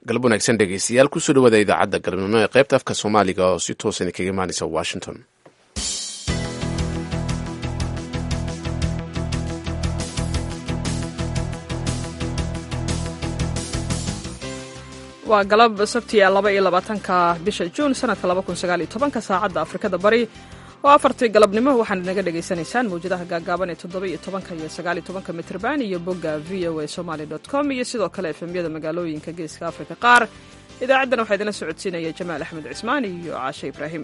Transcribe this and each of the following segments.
galab wanaagsan dhegeystayaal kusoo dhawaada idaacadda galabnimo ee qaybta afka soomaaliga oo si toosan kaga imaanaysa washington waa galab sabtiya laba iyo labaatanka bisha juun sanadka laba kun sagaal iyo tobanka saacadda afrikada bari oo afartii galabnimo waxaad naga dhagaysanaysaan mawjadaha gaagaaban ee toddoba iyo tobanka iyo sagaal iyo tobanka mitrban iyo bogga v o a somaly com iyo sidoo kale efemyada magaalooyinka geeska afrika qaar idaacaddan waxaa idinla socodsiinaya jamaal axmed cismaan iyo caashe ibraahim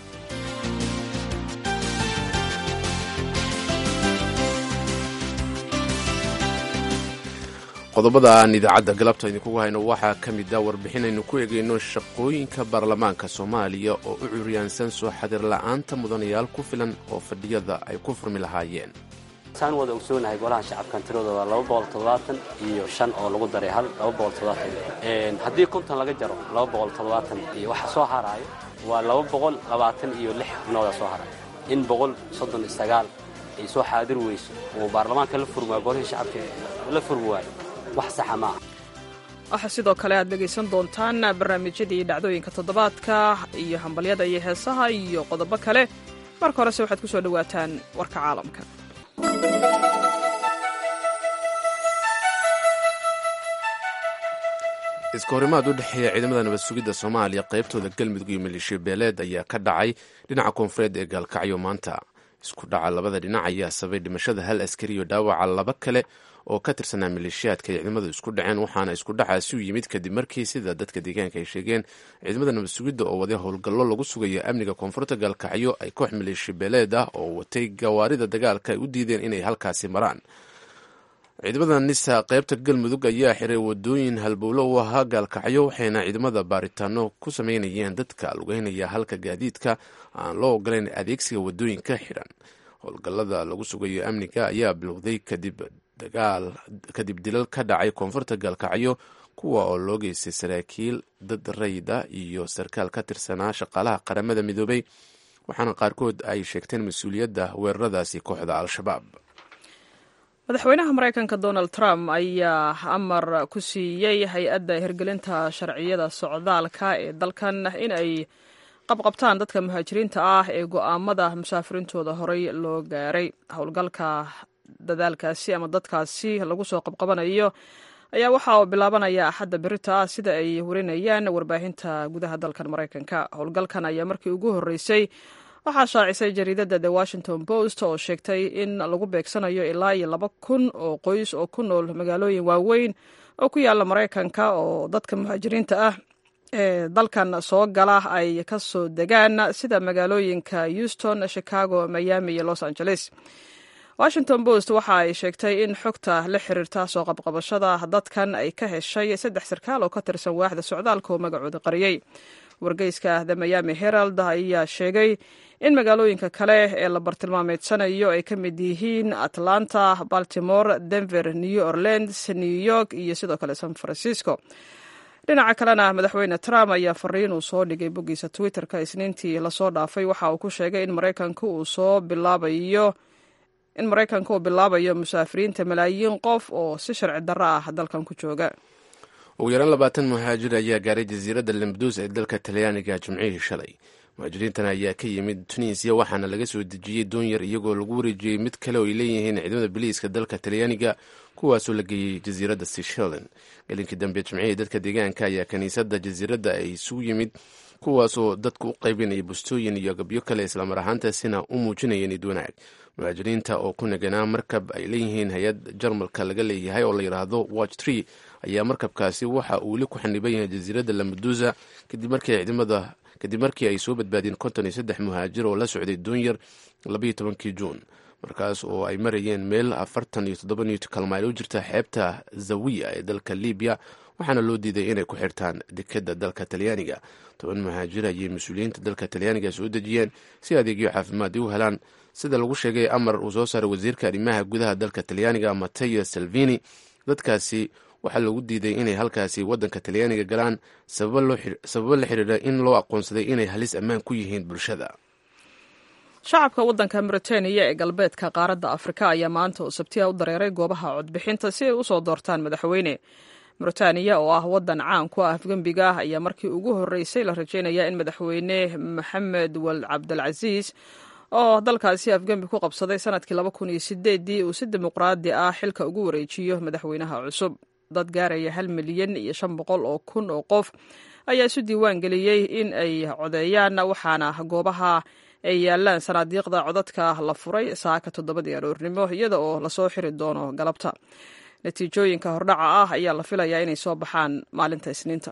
qodobada aan idaacadda galabta idinkugu hayno waxaa ka mid a warbixin aynu ku egeyno shaqooyinka baarlamaanka soomaaliya oo u curyaansan soo xadir la'aanta mudanayaal ku filan oo fadhiyada ay ku furmi lahaayeen saan wada ogsoonahay golaha shacabkan tiradooda waa laba boqol toddobaatan iyo shan oo lagu daray hal laba boqol toddobaatan haddii konton laga jaro laba boqol toddobaatan iyo waxa soo haraayo waa laba boqol labaatan iyo lix xubnooda soo haraayo in boqol soddon iyo sagaal ay soo xaadir weyso oo baarlamaanka la furmi waayo golihii shacabka la furmi waayo wax saxa maaha waxaa sidoo kale aad dhegaysan doontaan barnaamijyadii dhacdooyinka toddobaadka iyo hambalyada iyo heesaha iyo qodobo kale marka horese waxaad ku soo dhowaataan warka caalamka iska horimaad u dhexeeya ciidamada nabad sugidda soomaaliya qaybtooda galmudug iyo maleeshiya beeleed ayaa ka dhacay dhinaca koonfureed ee gaalkacyo maanta isku dhaca labada dhinac ayaa sabay dhimashada hal askari iyo dhaawaca laba kale oo ka tirsanaa maleeshiyaadka ay ciidamadu isku dhaceen waxaana isku dhacaasi u yimid kadib markii sida dadka deegaanka ay sheegeen ciidamada nabad sugidda oo waday howlgallo lagu sugayo amniga koonfurta gaalkacyo ay koox maleeshiya beeleed ah oo watay gawaarida dagaalka ay u diideen inay halkaasi maraan ciidamada nisa qaybta galmudug ayaa xiray wadooyin halbowlo u ahaa gaalkacyo waxayna ciidamada baaritaano ku sameynayeen dadka lugeynaya halka gaadiidka aan loo ogolayn adeegsiga wadooyinka xidhan howlgallada lagu sugayo amniga ayaa bilowday kadib dagaal kadib dilal ka dhacay koonfurta gaalkacyo kuwa oo loo geystay saraakiil dad rayda iyo sarkaal ka tirsanaa shaqaalaha qaramada midoobay waxaana qaarkood ay sheegteen mas-uuliyadda weeraradaasi kooxda al-shabaab madaxweynaha maraykanka donald trump ayaa amar ku siiyey hay-adda hirgelinta sharciyada socdaalka ee dalkan in ay qabqabtaan dadka muhaajiriinta ah ee go'aamada musaafiriintooda horey loo gaaray howlgalka dadaalkaasi ama dadkaasi lagu soo qabqabanayo ayaa waxa uu bilaabanaya axadda berita ah sida ay warinayaan warbaahinta gudaha dalkan maraykanka howlgalkan ayaa markii ugu horreysay waxaa shaacisay jariidadda the washington post oo sheegtay in lagu beegsanayo ilaa iyo laba kun oo qoys oo ku nool magaalooyin waaweyn oo ku yaala maraykanka oo dadka muhaajiriinta ah ee dalkan soo gala ay ka soo degaan sida magaalooyinka houston chicago miami iyo los angeles washington post waxa ay sheegtay in xogta la xiriirta soo qabqabashada dadkan ay ka heshay saddex sarkaal oo ka tirsan waaxda socdaalka oo magacooda qariyey wargeyska the miami herald ayaa sheegay in magaalooyinka kale ee la bartilmaameedsanayo ay ka mid yihiin atlanta baltimore denver new orleans new york iyo sidoo kale san francisco dhinaca kalena madaxweyne trump ayaa fariin uu soo dhigay boggiisa twitterka isniintii lasoo dhaafay waxa uu ku sheegay in maraykanka uu soo bilaabayo in maraykanka uu bilaabayo musaafiriinta malaayiin qof oo si sharci darro ah dalkan ku jooga ugu yaraan labaatan muhaajir ayaa gaaray jasiiradda lambaduus ee dalka talyaaniga jimcihii shalay muhaajiriintan ayaa ka yimid tunisiya waxaana laga soo dejiyey doonyar iyagoo lagu wareejiyey mid kale oo ay leeyihiin ciidamada biliiska dalka talyaaniga kuwaasoo la geeyey jasiiradda seychellen gelinkii dambe jimcihii dadka deegaanka ayaa kiniisadda jasiiradda ay isugu yimid kuwaasoo dadku u qaybinaya bustooyin iyo gabyo kale islamar ahaantaasina u muujinaya nid wanaag muhaajiriinta oo ku naganaa markab ay leeyihiin hay-ad jarmalka laga leeyahay oo la yidhaahdo watch tree ayaa markabkaasi waxa uu weli ku xaniban yahay jasiiradda lamadusa kadib markii ciidamada kadib markii ay soo badbaadeen konton iyo saddex muhaajir oo la socday doonyar labayo tobankii juun markaas oo ay marayeen meel afartan iyo toddoba newt kalmayl u jirta xeebta zawiya ee dalka libiya waxaana loo diiday inay ku xirtaan dekadda dalka talyaaniga toban muhaajir ayay mas-uuliyiinta dalka talyaaniga soo dejiyeen si adeegyo caafimaad u helaan sida lagu sheegay amar uu soo saaray wasiirka arrimaha gudaha dalka talyaaniga mateo salvini dadkaasi waxaa lagu diiday inay halkaasi waddanka talyaaniga galaan sababo la xiriira in loo aqoonsaday inay halis ammaan ku yihiin bulshada shacabka waddanka mauritaniya ee galbeedka qaaradda afrika ayaa maanta oo sabtiya u dareeray goobaha codbixinta si ay u soo doortaan madaxweyne mauritaniya oo ah waddan caan ku ah afgembiga ayaa markii ugu horreysay la rajaynaya in madaxweyne maxamed wal cabdilcasiis oo dalkaasi afgembi ku qabsaday sanadkii laba kun iyo sideedii uu si dimuqraadi ah xilka ugu wareejiyo madaxweynaha cusub dad gaaraya hal milyan iyo shan boqol oo kun oo qof ayaa isu diiwaan geliyey in ay codeeyaan waxaana goobaha ay yaalaan sanaadiiqda codadka la furay saaka toddobadii aroornimo iyada oo lasoo xiri doono galabta natiijooyinka hordhaca ah ayaa la filayaa inay soo baxaan maalinta isniinta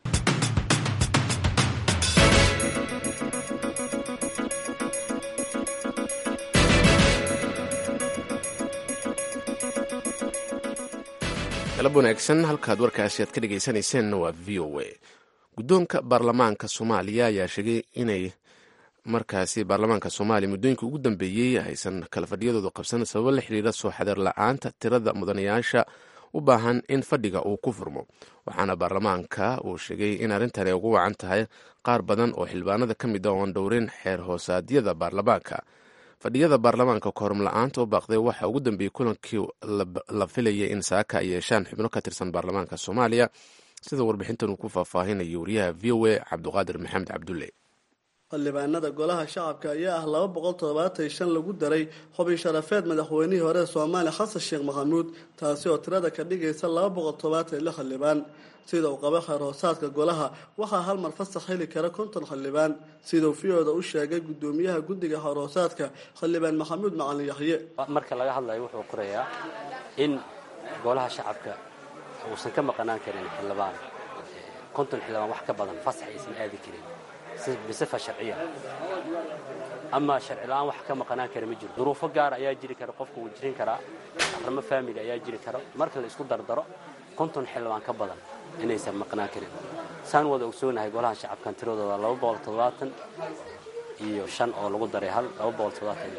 galab wanaagsan halkaad warkaasi aad ka dhegaysanayseena waa v o a guddoonka baarlamaanka soomaaliya ayaa sheegay inay markaasi baarlamaanka soomaaliya muddooyinka ugu dambeeyey aysan kala fadhiyadooda qabsan sababo la xiriira soo xadeer la-aanta tirada mudanayaasha u baahan in fadhiga uu ku furmo waxaana baarlamaanka uu sheegay in arrintan ay ugu wacan tahay qaar badan oo xildhibaanada ka mid a oon dhowrin xeer hoosaadyada baarlamaanka fadhiyada baarlamaanka korum la-aanta u baaqday waxaa ugu dambeeyey kulankii la filayay in saaka ay yeeshaan xubno ka tirsan baarlamaanka soomaaliya sida warbixintan uu ku faahfaahinaya wariyaha v o a cabduqaadir maxamed cabdulle xildhibaanada golaha shacabka ayaa ah laba boqol toddobaatan iyo shan lagu daray xubin sharafeed madaxweynihii hore ee soomaaliya xasan sheekh maxamuud taasi oo tirada ka dhigaysa laba boqol toddobaatan iyo lix xildhibaan sida uu qaba kheyr hoosaadka golaha waxaa hal mar fasax heli kara konton xildhibaan siduu v-oda u sheegay gudoomiyaha guddiga kheyr hoosaadka xildhibaan maxamuud macalin yaxye marka laga hadlayo wuxuu qorayaa in golaha shacabka uusan ka maqanaan karin xildhibaan konton xildhibaan wax ka badan fasax aysan aadi karin bisifa sharciya ama sharci la-aan wax ka maqanaan kara ma jiro duruufo gaar ayaa jiri kara qofka wuu jirin karaa arrimo faamili ayaa jiri kara marka la isku dardaro konton xildhibaan ka badan inaysan maqnaan karin saan wada ogsoonahay golaha shacabkan tiradooda laba boqol toddobaatan iyo shan oo lagu daray hal laba boqol toddobaatan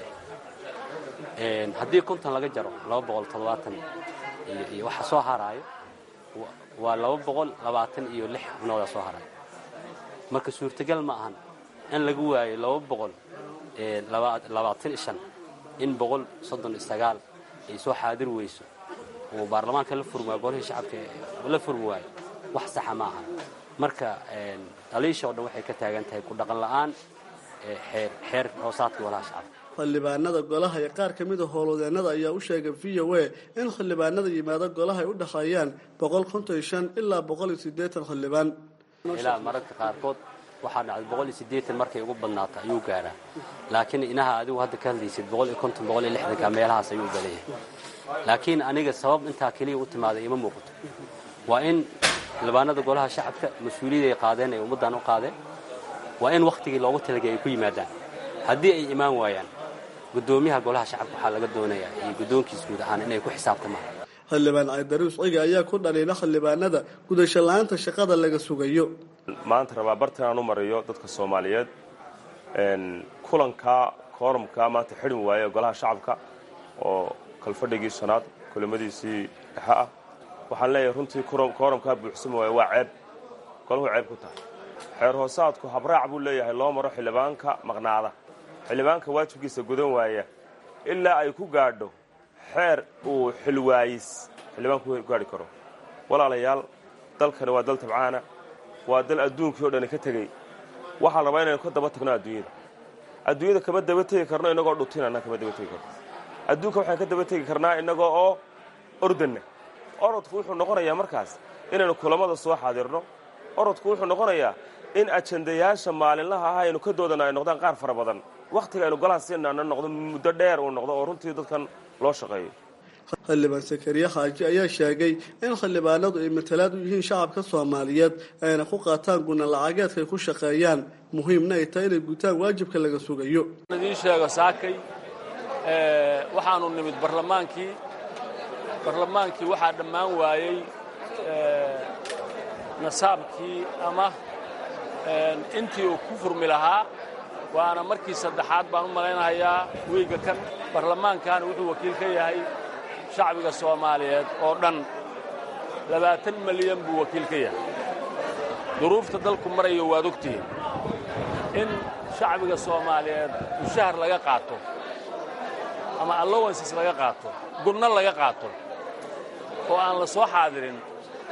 haddii konton laga jaro laba boqol toddobaatan iyo waxa soo haraayo waa laba boqol labaatan iyo lix xubnooda soo haraayo marka suurtagal ma ahan in lagu waayo laba boqol labaatan shan in boqol soddon isagaal ay soo xaadir weyso oo baarlamaanka la furmi waayo golihii shacabka la furmi waayo wax saxa ma ahan marka dhaliisha oo dhan waxay ka taagan tahay ku dhaqan la'aan xeer hoosaadka golaha shacabka xildhibaanada golaha iyo qaar ka mida howlwadeennada ayaa u sheegay v o a in xildhibaanada yimaado golaha ay u dhexeeyaan boqol konton iyo shan ilaa boqol iyo siddeetan xildhibaan ilaa mararka qaarkood waxaa dhacday boqol iyo siddeetan markay ugu badnaato ayuu gaaraa laakiin inaha adigu hadda ka hadlaysid boqol iyo konton boqol iyo lixdanka meelahaas ayuu baleeyahay laakiin aniga sabab intaa keliya u timaaday ima muuqato waa in xildhibaanada golaha shacabka mas-uuliyad ay qaadeen ay ummaddan u qaadeen waa in wakhtigii loogu talagay ay ku yimaadaan haddii ay imaan waayaan guddoomiyaha golaha shacabka waxaa laga doonayaa iyo guddoonkiis guud ahaan inay ku xisaabtamaan xildhibaan caydaruus ciga ayaa ku dhaliila xildhibaanada gudasho la-aanta shaqada laga sugayo maanta rabaa bartan aan u mariyo dadka soomaaliyeed kulanka koorumka maanta xidhin waaye golaha shacabka oo kalfadhigii shanaad kulamadiisii dhexe ah waxaan leeyahay runtii koorumkaa buuxsami waaye waa ceeb golahu ceeb ku tahay xeer hoosaadku habraac buu leeyahay loo maro xildhibaanka maqnaada xildhibaanka waajibkiisa gudan waaya ilaa ay ku gaadho xeer uu xilwaayis xildhibaanku ku gaadhi karo walaalayaal dalkani waa dal tabcaana waa dal adduunkii o dhani ka tegey waxaan rabaa inaynu ka daba tagno adduunyada adduunyada kama daba tegi karno innagoo dhutinana kama daba tegi karno adduunka waxaan ka daba tegi karnaa innagoo oo ordanna orodku wuxuu noqonayaa markaas inaynu kulammada soo xaadirno orodku wuxuu noqonayaa in ajandayaasha maalinlaha ah aynu ka doodana ay noqdaan qaar fara badan wakhtiga aynu golaha siinana noqdo muddo dheer uu noqdo oo runtii dadkan loo shaqeeyo xildhibaan sakariye xaaji ayaa sheegay in xildhibaanadu ay matalaad u yihiin shacabka soomaaliyeed ayna ku qaataan guna lacageedka ay ku shaqeeyaan muhiimna ay tahay inay gutaan waajibka laga sugayo idiin sheego saakay waxaanu nimid barlamaankii barlamaankii waxaa dhammaan waayey nasaabkii ama intii uu ku furmi lahaa waana markii saddexaad baan u malaynahayaa wiigga kan barlamaankan wuxuu wakiil ka yahay shacbiga soomaaliyeed oo dhan labaatan milyan buu wakiil ka yahay duruufta dalku marayo waad ogtihiin in shacbiga soomaaliyeed mushahar laga qaato ama allowances laga qaato gunno laga qaato oo aan la soo xaadirin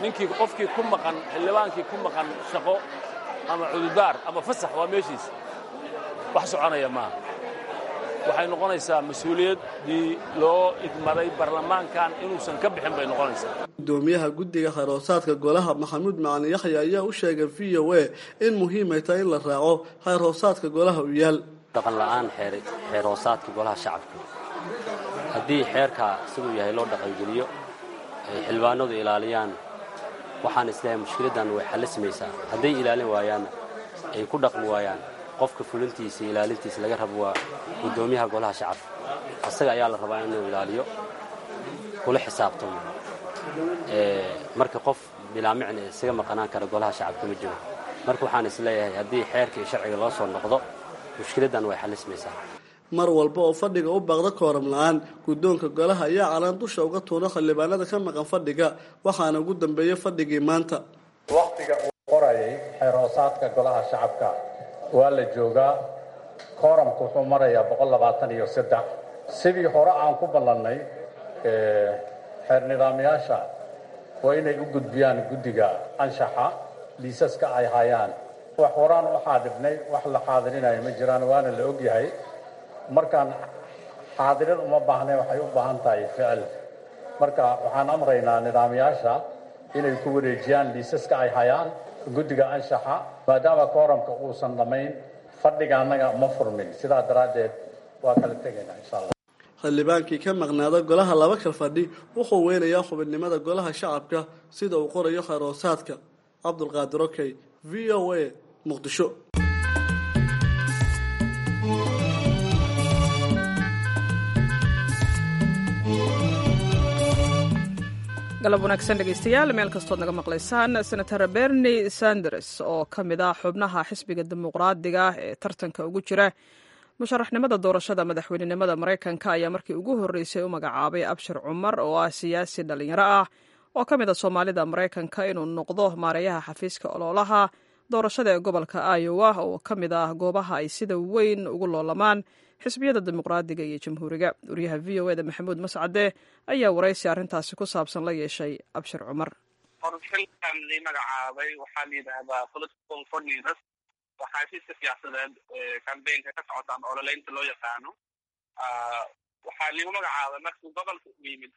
ninkii qofkii ku maqan xildhibaankii ku maqan shaqo ama cududaar ama fasax waa meeshiisa wax soconaya maaha waxay noqonaysaa mas-uuliyaddii loo idmaday baarlamaankan inuusan ka bixin bay noqonaysaa gudoomiyaha guddiga khayr-hoosaadka golaha maxamuud macalin yaxya ayaa u sheegay v o a in muhiimay tahay in la raaco khayr-hoosaadka golaha u yaal dhaqan la'aan xeer hoosaadka golaha shacabka haddii xeerka siduu yahay loo dhaqangeliyo ay xildhibaanadu ilaaliyaan waxaan isleehay mushkiladdan way xallismaysaa hadday ilaalin waayaanna ay ku dhaqmi waayaan qofka fulintiisa iyo ilaalintiisa laga rabo waa guddoomiyaha golaha shacabka asaga ayaa la rabaa inuu ilaaliyo kula xisaabtamo marka qof bilaamicna isaga maqanaan kara golaha shacabka ma jiro marka waxaan isleeyahay haddii xeerka iyo sharciga loo soo noqdo mushkiladdan way xallismaysaa mar walba oo fadhiga u baaqda kooram la-aan guddoonka golaha ayaa calaan dusha uga tuura xildhibaanada ka maqan fadhiga waxaana ugu dambeeyey fadhigii maanta wakhtiga uu qorayay xeerhoosaadka golaha shacabka waa la joogaa kooramku wuxuu marayaa boqol labaatan iyo saddex sidii hore aan ku ballannay xeer nidaamyaasha waa inay u gudbiyaan guddiga anshaxa liisaska ay hayaan wax horaan u xaadirnay wax la xaadirinayo ma jiraan waana la ogyahay markaan xaadirin uma baahnayn waxay u baahan tahay ficil marka waxaan amraynaa nidaamyaasha inay ku wareejiyaan liisaska ay hayaan guddiga anshaxa maadaama kooramka uusan dhammayn fadhiga annaga ma furmin sidaa daraaddeed waa kala tegaynaa insha allah xildhibaankii ka maqnaada golaha laba kal fadhi wuxuu weynayaa xubinimada golaha shacabka sida uu qorayo khayr-hoosaadka cabdulqaadir okey v o a muqdisho galab wanaagsan dhegaystayaal meel kastood naga maqlaysaan senator berni sanders oo ka mid ah xubnaha xisbiga dimuqraadiga ee tartanka ugu jira musharaxnimada doorashada madaxweynenimada maraykanka ayaa markii ugu horreysay u magacaabay abshir cumar oo ah siyaasi dhallinyaro ah oo ka mid a soomaalida maraykanka inuu noqdo maareeyaha xafiiska ololaha doorashada ee gobolka iowa oo ka mid ah goobaha ay sida weyn ugu loolamaan xisbiyada dimuqraadiga iyo jamhuuriga wariyaha v o eda maxamuud mascade ayaa waraysi arrintaasi ku saabsan la yeeshay abshir cumar xilkan lii magacaabay waxaa la yidhaahdaa political coordinators waa xafiiska siyaasadeed cambaynka ka socotaan ololeynta loo yaqaano waxaa liigu magacaabay markuu gobolka u yimid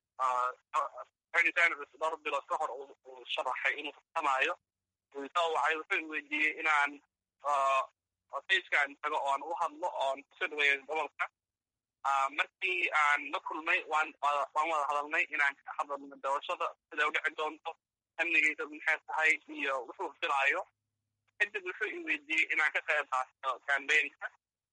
sanders dhowr bilood ka hor uu sharaxay inuu tartamaayo soo wacay wuxuu weydiiyey inaan facekaan tago oon u hadlo oon kusoo dhaweeyo gobolka markii aan la kulmay waan waan wada hadalnay inaan ka hadalno doorashada siday udhici doonto amnigiisa maxay tahay iyo wuxuu filaayo kadib wuxuu i weydiiyey inaan ka qayb qaato cambaynka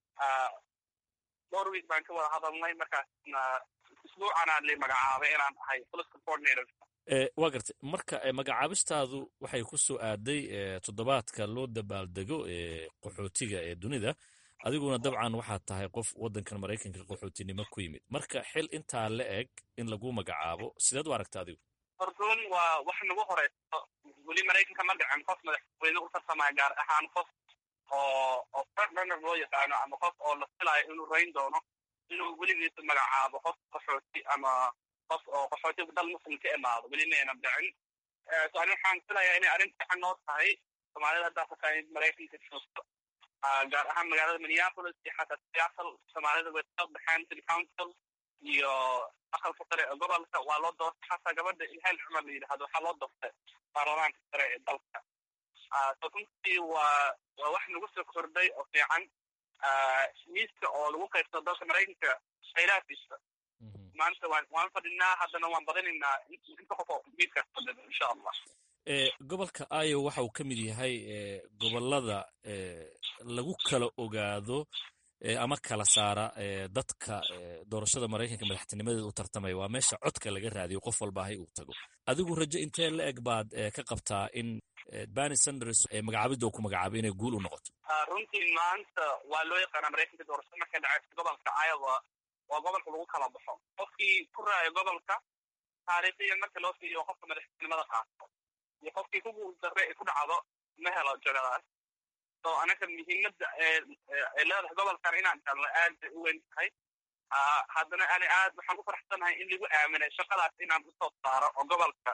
dhowr week baan ka wada hadalnay markaasna isbuucanaa li magacaabay inaan ahay political coordinator waa gartay marka magacaabistaadu waxay ku soo aaday toddobaadka loo dabaaldego ee qaxootiga ee dunida adiguna dabcan waxaad tahay qof waddankan maraykanka qaxootinimo ku yimid marka xil intaa la eg in lagu magacaabo sideed u aragta adigu hordoon waa wax nagu horeyso weli maraykanka ma dhicin qof madaxweyne u tartamaya gaar ahaan qof oo oo frontrunner loo yaqaano ama qof oo la filayo inuu rayn doono inuu weligiisa magacaabo qof qaxooti ama qof oo qaxooti dal muslim ka imaado weli mayna dhicin so ani waxaan filayaa inay arrin fiican noo tahay soomaalida haddaa fasaanid maraykanka joogto gaar ahaan magaalada minneapolis iyo xataa seattle soomaalida way soo baxeen city council iyo aqalka sare ee gobolka waa loo doortay xataa gabadha ilhaan cumar la yidhahdo waxaa loo doortay baarlamaanka sare ee dalka so runtii waa waa wax nagu soo kordhay oo fiican miiska oo lagu qaybsado dalka maraykanka khayraadkiisa maanta waan waan fadhinaa haddana waan badinaynaa inta qof oo miiskaas fadhida insha allah gobolka iowa waxa uu ka mid yahay gobolada lagu kala ogaado ama kala saara dadka doorashada maraykanka madaxtinimadeeda u tartamaya waa meesha codka laga raadiyo qof walba ahay uu tago adigu rajo intee la eg baad ka qabtaa in bani sanders magacaabidda uu ku magacaabay inay guul u noqoto runtii maanta waa loo yaqaanaa maraykanka doorashada markay dhacaysa gobolka iowa waa gobolka lagu kala baxo qofkii ku raaya gobolka taariikhiyan marka loo fiiriyo qofka madaxtinimada qaato iyo qofkii ku guuldarre ay ku dhacdo ma helo jagadaas so anaga muhiimadda ee leedahay gobolkan inaan galno aad bay u weyn tahay haddana ani aad waxaan ku faraxsanahay in lagu aaminay shaqadaas inaan usoo saaro oo gobolka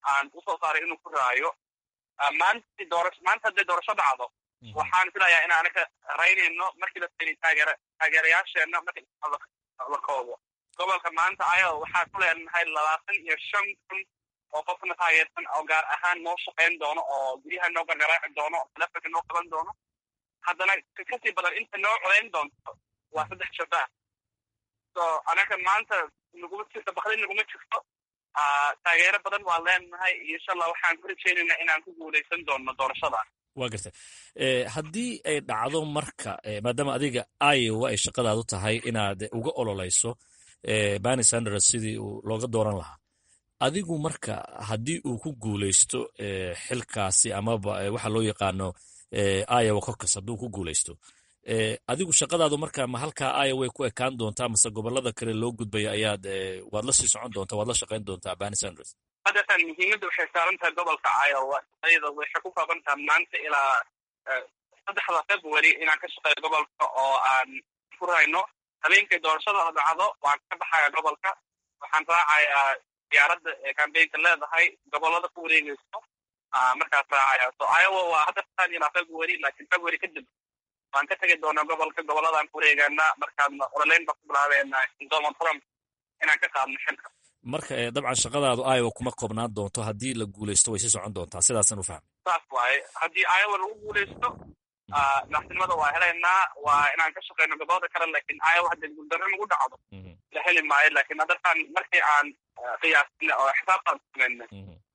aan usoo saaray inuu ku raayo maanta doorasho maanta hadday doorasho dhacdo waxaan filayaa in anaga raynayno markii la seenay taageera taageerayaasheenna markii la koobo gobolka maanta ayaga waxaa ku leenahay labaatan iyo shan kun oo qofna taageersan oo gaar ahaan noo shaqayn doono oo guryaha noo gargaraaci doono oo telefonka noo qaban doono haddana kasii badan inta noo codayn doonto waa saddex shabaah so anaga maanta naguma jirto bakdi naguma jirto taageero badan waan leenahay iyo insha allah waxaan ku rajaynaynaa inaan ku guulaysan doono doorashadan waa garta haddii ay dhacdo marka maadaama adiga iowa ay shaqadaadu tahay inaad uga ololeyso bani sanders sidii uu looga dooran lahaa adigu marka haddii uu ku guulaysto xilkaasi amaba waxa loo yaqaano iowa cocus hadduu ku guulaysto adigu shaqadaadu marka ma halkaa iowa ku ekaan doontaa mase gobolada kale loo gudbaya ayaad waad la sii socon doontaa waad la shaqayn doontaa bani sanders hadeetan muhiimadda waxay saaran tahay gobolka iowa ayada waxay ku kooban tahay maanta ilaa saddexda february inaan ka shaqeeyo gobolka oo aan ku rayno habeenkay doorashada la dhacdo waan ka baxaya gobolka waxaan raacayaa diyaaradda ee cambaynka leedahay gobolada ku wareegeyso markaas raacaya so iowa waa hadda tan ilaa february laakiin february kadib waan ka tegi doonaa gobolka goboladaan ku wareegaana markaadna ololeyn baan ku bilaabeena donald trump inaan ka qaadno xilka marka dabcan shaqadaadu iowa kuma koobnaan doonto haddii la guulaysto way sii socon doontaa sidaasaan u fahmay saas waaye haddii iowa lagu guulaysto madaxtinimada waa helaynaa waa inaan ka shaqeyno gobolada kale laakiin iowa hadday guuldarro nagu dhacdo la heli maayo laakiin haddatan markii aan qiyaasina oo xisaabtaan samayna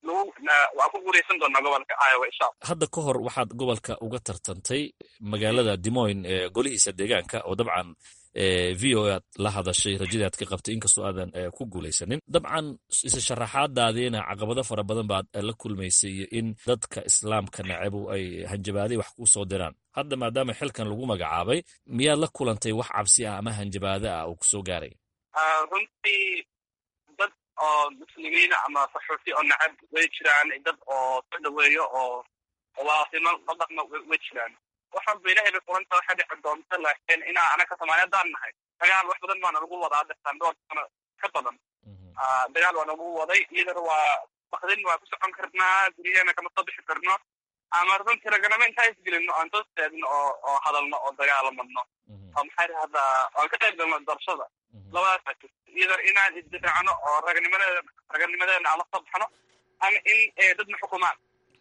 waa ku guulaysan doonaa gobolka iowa insha allah hadda ka hor waxaad gobolka uga tartantay magaalada demoyn ee golihiisa deegaanka oo dabcan v o aad la hadashay rajadii aad ka qabtay inkastoo aadan ku guulaysanin dabcan isa sharaxaadaadiina caqabado fara badan baad la kulmaysay iyo in dadka islaamka nacabu ay hanjabaaday wax kuu soo diraan hadda maadaama xilkan lagu magacaabay miyaad la kulantay wax cabsi ah ama hanjabaado ah oo kusoo gaaray runtii dad oo muslimiina ama saxuufi oo nacab way jiraan dad oo soo dhaweeyo oo waasimo la dhaqma way jiraan waxaan ba ilahay bay kulanta waxay dhici doonta laakiin inaa anaka soomaaliyaddaan nahay dagaal wax badan baana lagu wadaa dhirtaan dhowr sano ka badan dagaal waa nagu waday iyadana waa bakdin waa ku socon karnaa guryaheena kama soo bixi karno ama runtii raganimo intaa isgelino aan soo istaagno oo oo hadalno oo dagaalamadno oo maxay dhahdaa aan ka qayb galno doorashada labadaas jirta iyadana inaan isdifaacno oo raganimadeeda raganimadeena aan la soo baxno ama in dadna xukumaan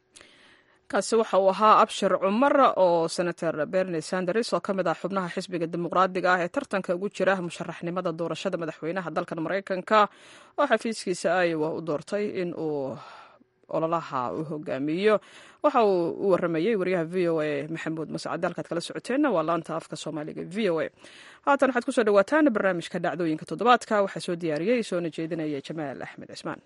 kaasi waxa uu ahaa abshir cumar oo senator berni sanders oo ka mid ah xubnaha xisbiga dimuqraadiga ah ee tartanka ugu jira musharaxnimada doorashada madaxweynaha dalkan maraykanka oo xafiiskiisa iowa u doortay in uu ololaha u hogaamiyo waxa uu u waramayey wariyaha v o a maxamuud mascade halkaad kala socoteenna waa laanta afka soomaaliga v o a haatan waxaad kusoo dhawaataan barnaamijka dhacdooyinka toddobaadka waxaa soo diyaariyey soona jeedinaya jamaal axmed cismaan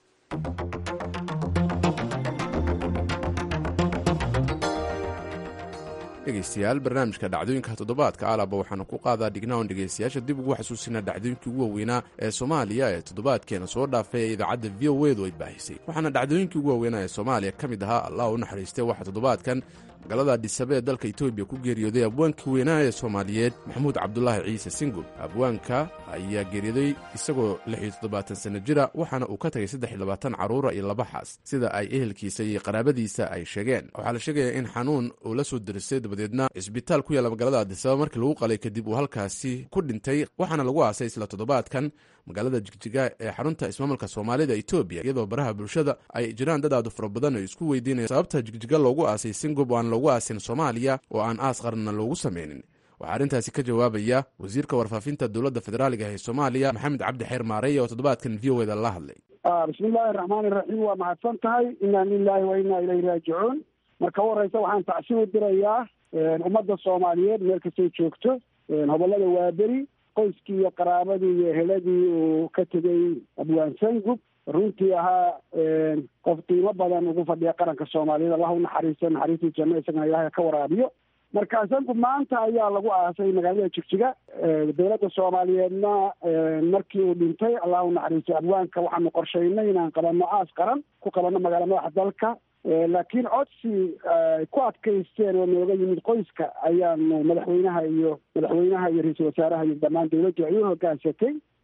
dhegeystayaal barnaamijka dhacdooyinka toddobaadka alaba waxaanu ku qaadaa dhignaon dhegeystayaasha dib ugu xasuusina dhacdooyinkii ugu waaweynaa ee soomaaliya ee toddobaadkeena soo dhaafay ee idaacadda v o edu ay baahisay waxaana dhacdooyinkii ugu waaweynaa ee soomaaliya ka mid ahaa allah u naxariistay waxaa toddobaadkan magaalada adhisabe ee dalka etoobiya ku geeriyooday abwaankii weynaa ee soomaaliyeed maxamuud cabdulaahi ciise singul abwaanka ayaa geeriyooday isagoo lix iyo toddobaatan sanno jira waxaana uu ka tagay saddex iyo labaatan carruura iyo laba xaas sida ay ehelkiisa iyo qaraabadiisa ay sheegeen waxaa la sheegayaa in xanuun uu la soo derisay dabadeedna cisbitaal ku yaalla magaalada adisaba markii lagu qalay kadib uu halkaasi ku dhintay waxaana lagu aasay isla toddobaadkan magaalada jigjiga ee xarunta ismaamulka soomaalida etoobiya iyadoo baraha bulshada ay jiraan dad aadu fara badan oo isku weydiinaya sababta jigjiga loogu aasay singub oo aan loogu aasin soomaaliya oo aan aas qaranna loogu sameynin waxaa arrintaasi ka jawaabaya wasiirka warfaafinta dowladda federaaliga ee soomaaliya maxamed cabdi xeer maarey oo toddobaadkan v o eda la hadlay bismillahi araxmaani iraxiim waa mahadsan tahay inaa lilahi wa inaa ilayhi raajicuun marka u horeysa waxaan tacsi u dirayaa ummadda soomaaliyeed meel kastay joogto hobolada waaberi qoyskii iyo qaraabadii iyo eheladii uu ka tegay abwaan sangub runtii ahaa qof qiimo badan ugu fadhiya qaranka soomaaliyeed allah u naxariisto naxariistii janno isagana ilaahay ka waraabiyo marka sangub maanta ayaa lagu aasay magaalada jigjiga dowladda soomaaliyeedna markii uu dhintay allah u naxariisto abwaanka waxaanu qorshaynay inaan qabanno aas qaran ku qabanno magaala madaxa dalka laakiin codsi ku adkaysteen oo nooga yimid qoyska ayaanu madaxweynaha iyo madaxweynaha iyo ra-iisul wasaaraha iyo dhammaan dowladdu ay u hogaansatay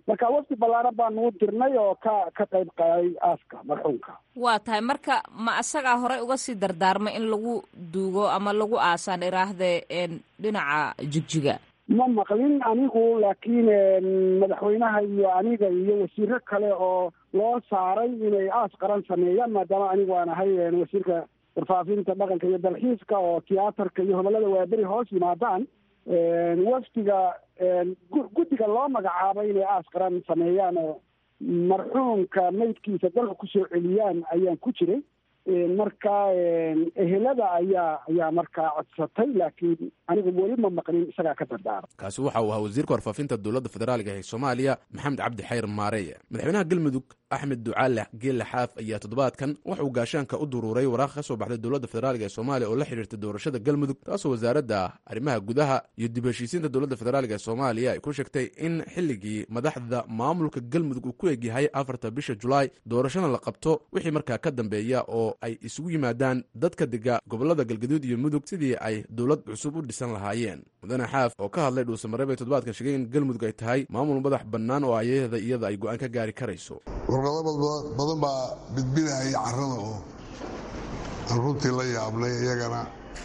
marka wafdi ballaaran baan nuu dirnay oo ka ka qayb qaaday aaska marxuumka waa tahay marka ma asagaa horey uga sii dardaarmay in lagu duugo ama lagu aasaan iraahdee dhinaca jigjiga ma maqlin anigu laakiin madaxweynaha iyo aniga iyo wasiiro kale oo loo saaray inay aas qaran sameeyaan maadaama anigu aan ahay wasiirka warfaafinta dhaqanka iyo dalxiiska oo tiyaatarka iyo hobolada waaberi hoos yimaadaan wafdiga guddiga loo magacaabay inay aas qaran sameeyaan oo marxuumka maydkiisa dalka kusoo celiyaan ayaan ku jiray marka ehelada ayaa ayaa markaa codsatay laakiin anigu weli ma maqlin isagaa ka dardaara kaasi waxa uu ahaa wasiirka warfaafinta dowladda federaaliga ee soomaaliya maxamed cabdi xayr maareeye madaxweynaha galmudug axmed ducaale geelle xaaf ayaa toddobaadkan waxa uu gaashaanka u duruuray waraaq ka soo baxday dowladda federaaliga ee soomaaliya oo la xidhiirta doorashada galmudug taasoo wasaaradda arrimaha gudaha iyo dib heshiisiinta dowladda federaaliga ee soomaaliya ay ku sheegtay in xilligii madaxda maamulka galmudug uu ku egyahay afarta bisha julaay doorashada la qabto wixii markaa ka dambeeya oo ay isugu yimaadaan dadka dega gobolada galgaduud iyo mudug sidii ay dowlad cusub u dhisan lahaayeen mudane xaaf oo ka hadlay dhuusamareeb ee toddobaadkan sheegay in galmudug ay tahay maamul madax bannaan oo ayada iyada ay go-aan ka gaari karayso warqado badan baa bidbinahaya carrada oo aan runtii la yaabnay iyagana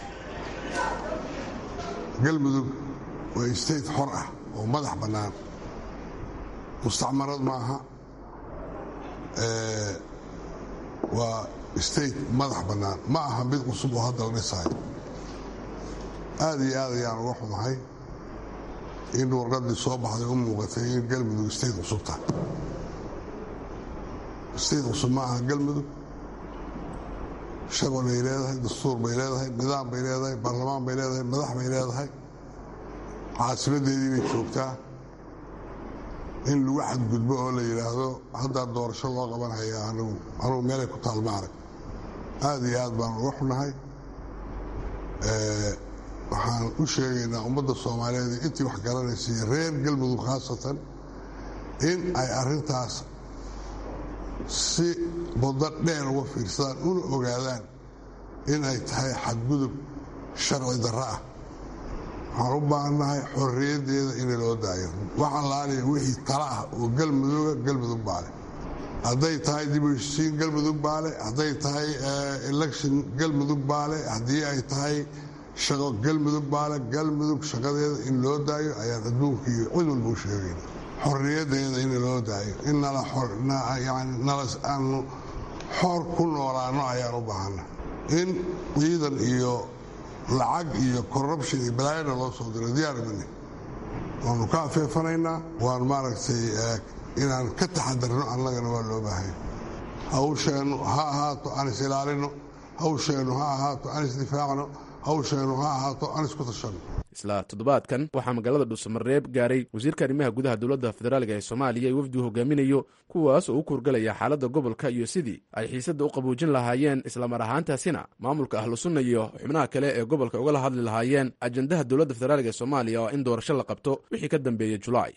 galmudug waa state xor ah oo madax bannaan mustacmarad maaha waa state madax bannaan ma aha mid cusub oo hadda la dhisayo aad iyo aad ayaan uga xumahay in warqaddii soo baxday u muuqatay in galmudug state cusub tahay state cusub ma aha galmudug shaqo bay leedahay dastuur bay leedahay nidaam bay leedahay baarlamaan bay leedahay madax bay leedahay caasimadeedii bay joogtaa in lagu xadgudbo oo la yidhaahdo haddaa doorasho loo qabanhaya anigu anugu meelay ku taal ma arag aad iyo aad baan uga xunahay waxaan u sheegaynaa ummadda soomaaliyeed intii wax garanaysa iyo reer galmudug khaasatan in ay arrintaas si muddo dheer uga fiirsadaan una ogaadaan in ay tahay xadgudub sharci darro ah waxaan u baahannahay xorriyaddeeda in loo daayo waxaan laaliya wixii tala ah oo galmuduga galmudug baale hadday tahay dib u heshisiin galmudug baale hadday tahay election galmudug baale haddii ay tahay shaqo galmudug baale galmudug shaqadeeda in loo daayo ayaan adduunka iyo cid walba u sheegayna xorriyaddeeda in loo daayo in aanu xor ku noolaano ayaan u baahanna in ciidan iyo lacag iyo corruption iyo balaayana loo soo diro diyaarmani waanu ka afeefanaynaa waan maaragtay inaan ka taxadarno annagana waa loo baahanya hawsheennu ha ahaato aan is ilaalino hawsheennu ha ahaato aan isdifaacno hawsheennu ha ahaato aan isku tashanno isla toddobaadkan waxaa magaalada dhuusamareeb gaaray wasiirka arrimaha gudaha dowladda federaaliga ee soomaaliya ee wafdigu hogaaminayo kuwaas oo u kuurgalaya xaaladda gobolka iyo sidii ay xiisadda u qaboojin lahaayeen islamar ahaantaasina maamulka ahlu sunna iyo xubnaha kale ee gobolka ugala hadli lahaayeen ajandaha dowladda federaaliga ee soomaaliya oo in doorasho la qabto wixii ka dambeeyey julaay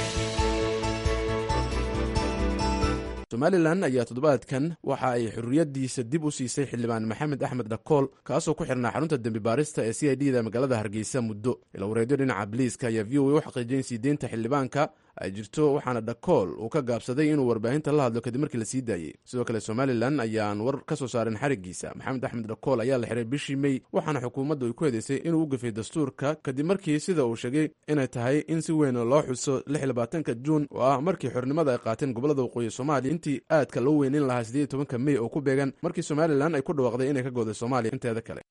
somalilan ayaa toddobaadkan waxa ay xurriyaddiisa dib u siisay xildhibaan maxamed axmed dhakool kaasoo ku xirnaa xarunta dembi baarista ee c i d da magaalada hargeysa muddo ilawareedyo dhinaca biliiska ayaa v o a u xaqiijiyay in siideynta xildhibaanka ay jirto waxaana dhakool uu ka gaabsaday inuu warbaahinta la hadlo kadib markii la sii daayey sidoo kale somalilan ayaan war ka soo saarin xarigiisa maxamed axmed dhakool ayaa la xiray bishii mey waxaana xukuumaddu ay ku hedaysay inuu u gafay dastuurka kadib markii sida uu sheegay inay tahay in si weyn loo xuso lixlabaatanka juun oo ah markii xornimada ay qaateen gobolada waqooyi soomaaliya intii aadka loo weynin lahaa siddeed iyo tobanka mey oo ku beegan markii somalilan ay ku dhawaaqday inay ka gooday soomaaliya inteeda kale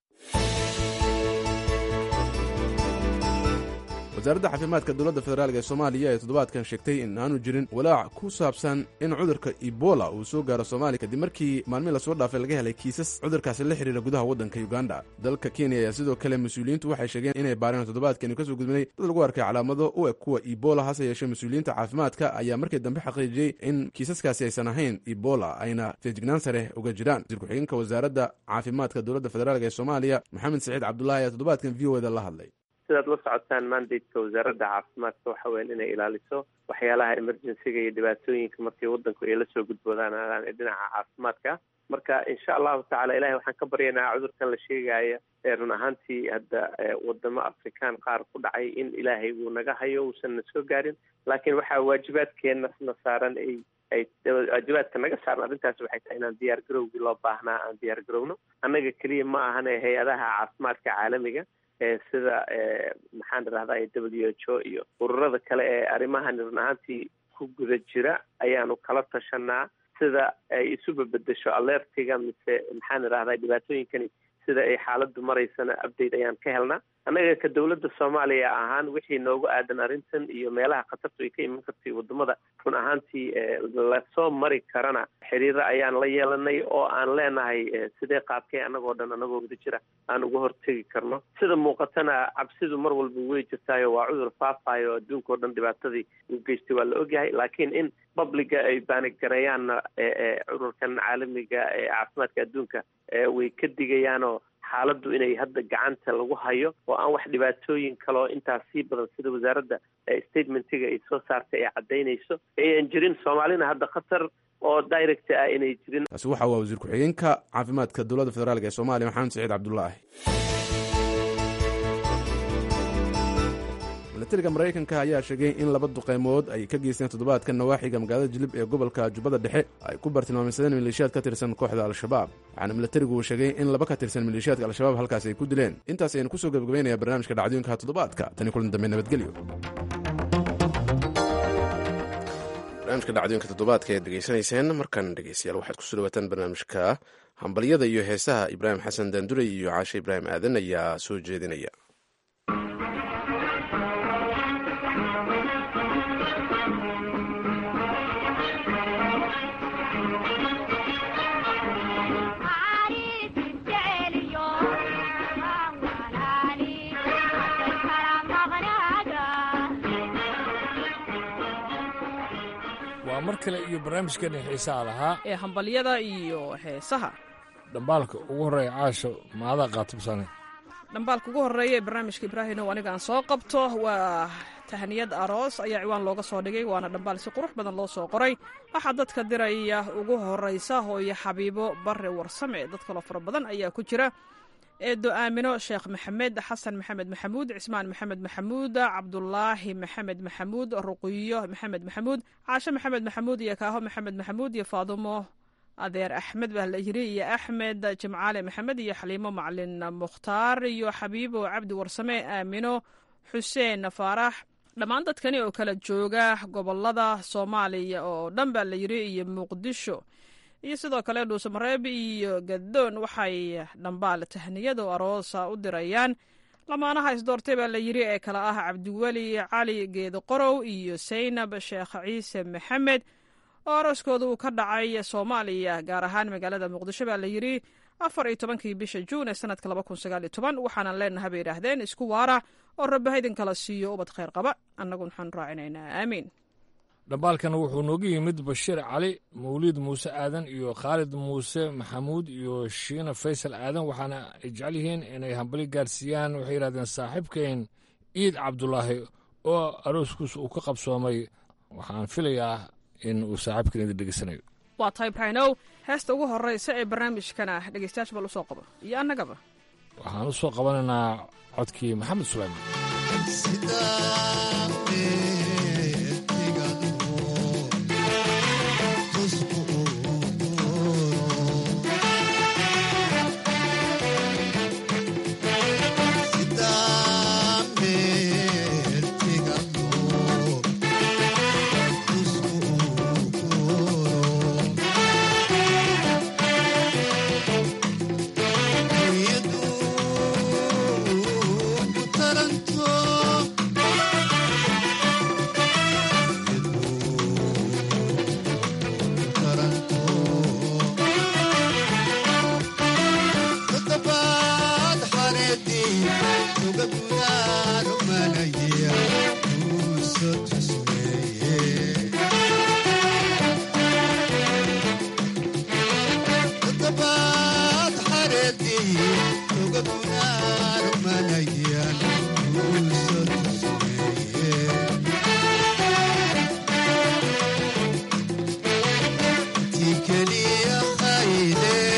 wasaaradda caafimaadka dowladda federaalk ee soomaaliya ee toddobaadkan sheegtay in aanu jirin walaac ku saabsan in cudurka ebola uu soo gaaro soomaaliya kadib markii maalmii lasoo dhaafay laga helay kiisas cudurkaasi la xidhiira gudaha waddanka uganda dalka kenya ayaa sidoo kale mas-uuliyiintu waxay sheegeen inay baareen toddobaadkani kasoo gudbinay dad lagu arkay calaamado u eg kuwa ebola hase yeeshee mas-uuliyiinta caafimaadka ayaa markii dambe xaqiijiyey in kiisaskaasi aysan ahayn ebola ayna feejignaan sare uga jiraan wasiir ku-xigeenka wasaaradda caafimaadka dowladda federaalk ee soomaaliya maxamed saciid cabdulaahi ayaa toddobaadkan v o eda la hadlay sidaad la socotaan mandateka wasaaradda caafimaadka waxa weyan inay ilaaliso waxyaalaha emergencyga iyo dhibaatooyinka markii wadanku ay lasoo gudboodaan ee dhinaca caafimaadka marka insha allahu tacala ilahay waxaan ka baryanaa cudurkan la sheegaya ee run ahaantii hadda wadamo afrikaan qaar ku dhacay in ilaahay uu naga hayo uusan na soo gaarin laakiin waxaa waajibaadkeena na saaran ay ay waajibaadka naga saaran arrintaas waxay tahay inaan diyaar garowgii loo baahnaa aan diyaar garowno annaga keliya ma ahane hay-adaha caafimaadka caalamiga sida maxaan idhahdaa w h o iyo ururada kale ee arrimahan run ahaantii ku guda jira ayaanu kala tashanaa sida ay isuba bedesho alertiga mise maxaan idhahdaa dhibaatooyinkani sida ay xaaladdu maraysana update ayaan ka helnaa annaga ka dowladda soomaaliya ahaan wixii noogu aadan arrintan iyo meelaha khatartu ay ka iman kartay wadamada run ahaantii lasoo mari karana xiriiro ayaan la yeelanay oo aan leenahay sidee qaabkee annagoo dhan annagoo wada jira aan uga hortegi karno sida muuqatana cabsidu mar walba way jirtaayo waa cudur faafayo adduunka o dhan dhibaatadii uu geystay waa la ogyahay laakiin in babliga ay baanigareeyaanna cudurkan caalamiga ee caafimaadka adduunka way ka digayaanoo xaaladdu inay hadda gacanta lagu hayo oo aan wax dhibaatooyin kaloo intaas sii badan sida wasaaradda statementiga ay soo saartay ay caddaynayso ayan jirin soomaalina hadda khatar oo direct ah inay jirin kaasi waxa waa wasiir ku-xigeenka caafimaadka dowladda federaalk ee soomaaliya maxamed saciid cabdulaahi milatariga maraykanka ayaa sheegay in laba duqeymood ay ka geysteen toddobaadka nawaaxiga magaalada jilib ee gobolka jubbada dhexe ay ku bartilmaameysadeen maleeshiyaad ka tirsan kooxda al-shabaab waxaana milatarigu uu sheegay in laba ka tirsan maleeshiyaadka al-shabaab halkaas ay ku dileen intaas ayanu kusoo gebagabaynaya barnaamijka dhacdooyinka toddobaadka tani kulan dambe nabadgelyo barnaamijka dhacdooyinka toddobaadka ayaad degeysanayseen markan dhegeystayaal waxaad kusoo dhawaataan barnaamijka hambalyada iyo heesaha ibraahim xasan daandurey iyo caashe ibraahim aadan ayaa soo jeedinaya waa mar kale iyo barnaamijkeena xiisaha lahaa ee hambalyada iyo heesaha dhambaalka ugu horreeya caasho maadaa qaatibsane dhambaalka ugu horreeya ee barnaamijka ibraahinow aniga aan soo qabto waa tahniyad aroos ayaa ciwaan looga soo dhigay waana dhambaal si qurux badan loo soo qoray waxaa dadka diraya ugu horraysa hooyo xabiibo barre warsame dad kaloo fara badan ayaa ku jira eedo aamino sheekh maxamed xasan maxamed maxamuud cismaan maxamed maxamuud cabdulaahi maxamed maxamuud ruqiyo maxamed maxamuud caashe maxamed maxamuud iyo kaaho maxamed maxamuud iyo faadumo adeer axmed baa la yiri iyo axmed jimcaale maxamed iyo xaliimo macalin mukhtaar iyo xabiibo cabdi warsame aamino xuseen faarax dhammaan dadkani oo kala jooga gobolada soomaaliya oo dhan baa la yiri iyo muqdisho iyo sidoo kale dhuusamareeb iyo gadoon waxay dhambaal tahniyado aroosa u dirayaan lamaanaha isdoortay baa la yiri ee kale ah cabdiweli cali geedo qorow iyo saynab sheekh ciise maxamed oo arooskooda uu ka dhacay soomaaliya gaar ahaan magaalada muqdisho baa la yiri afar iyo tobankii bisha juun ee sanadka laba kun sagaal iyo toban waxaanan leenaha bay yidhaahdeen isku waara oo rabbaha idin kala siiyo ubad khayr qaba annagu waxaan raacinaynaa aamiin dhambaalkan wuxuu nooga yimid bashiir cali mawliid muuse aadan iyo khaalid muuse maxamuud iyo shiina faysal aadan waxaana ay jecel yihiin inay hambali gaarsiiyaan waxay yidhahdeen saaxiibkeen ciid cabdulaahi oo arooskuus uu ka qabsoomay waxaan filayaa in uu saaxiibkan idin dhegeysanayo waa tahay ibraahinow heesta ugu horraysa ee barnaamijkana dhegeystayaasha bal u soo qabo iyo annagaba waxaan u soo qabanaynaa codkii maxamed sulayman keliya khayde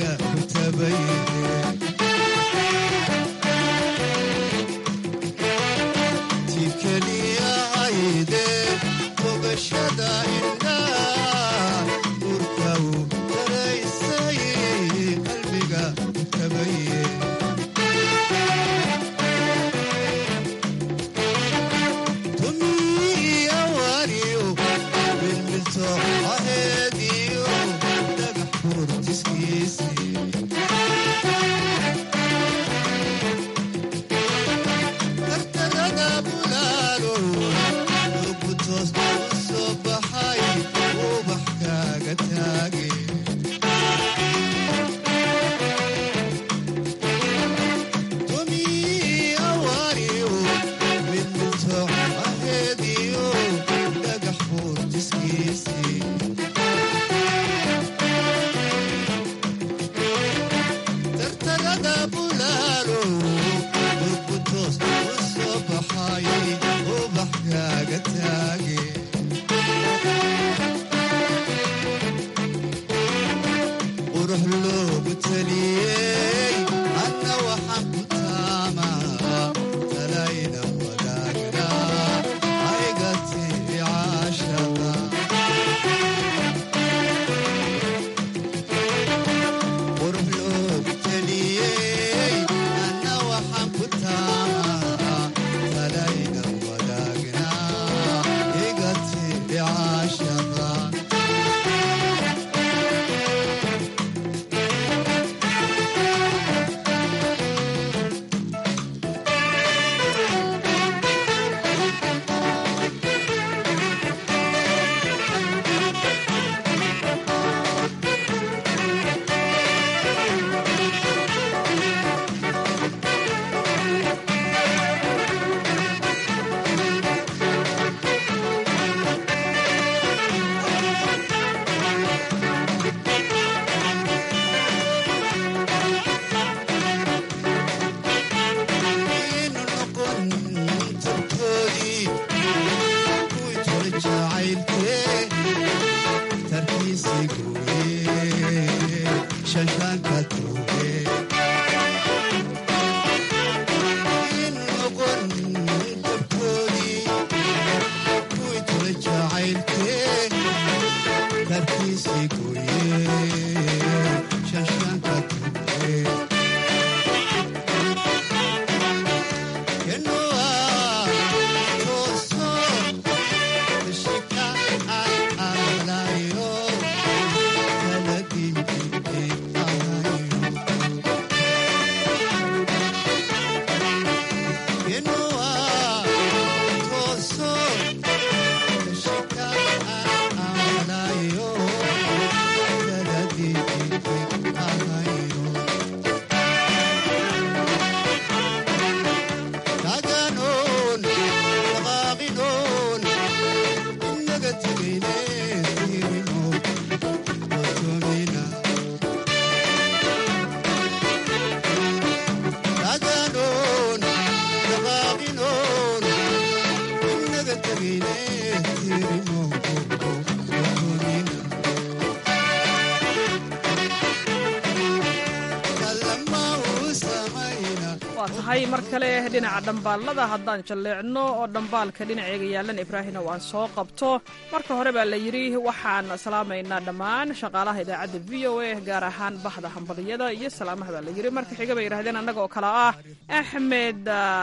tahay mar kale dhinaca dhambaalada haddaan jalleecno oo dhambaalka dhinaceega yaalan ibraahina waan soo qabto marka hore baa la yidhi waxaan salaamaynaa dhammaan shaqaalaha idaacadda v o a gaar ahaan bahda hambaliyada iyo salaamaha baa la yidhi marka xiga bay yidhahdeen annaga oo kale ah axmed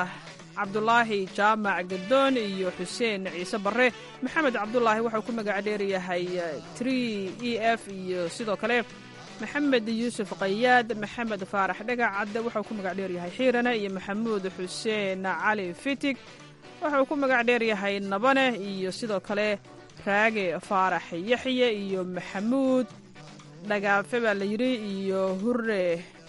cabdulaahi jaamac gadoon iyo xuseen ciise barre maxamed cabdulaahi waxau ku magac dheeryahay tri e f iyo sidoo kale maxamed yuusuf qayaad maxamed faarax dhagacadde waxau ku magac dheeryahay xiirane iyo maxamuud xuseen cali fitig waxau ku magac dheeryahay nabane iyo sidoo kale raage faarax yaxye iyo maxamuud dhagaafe baa la yidhi iyo hure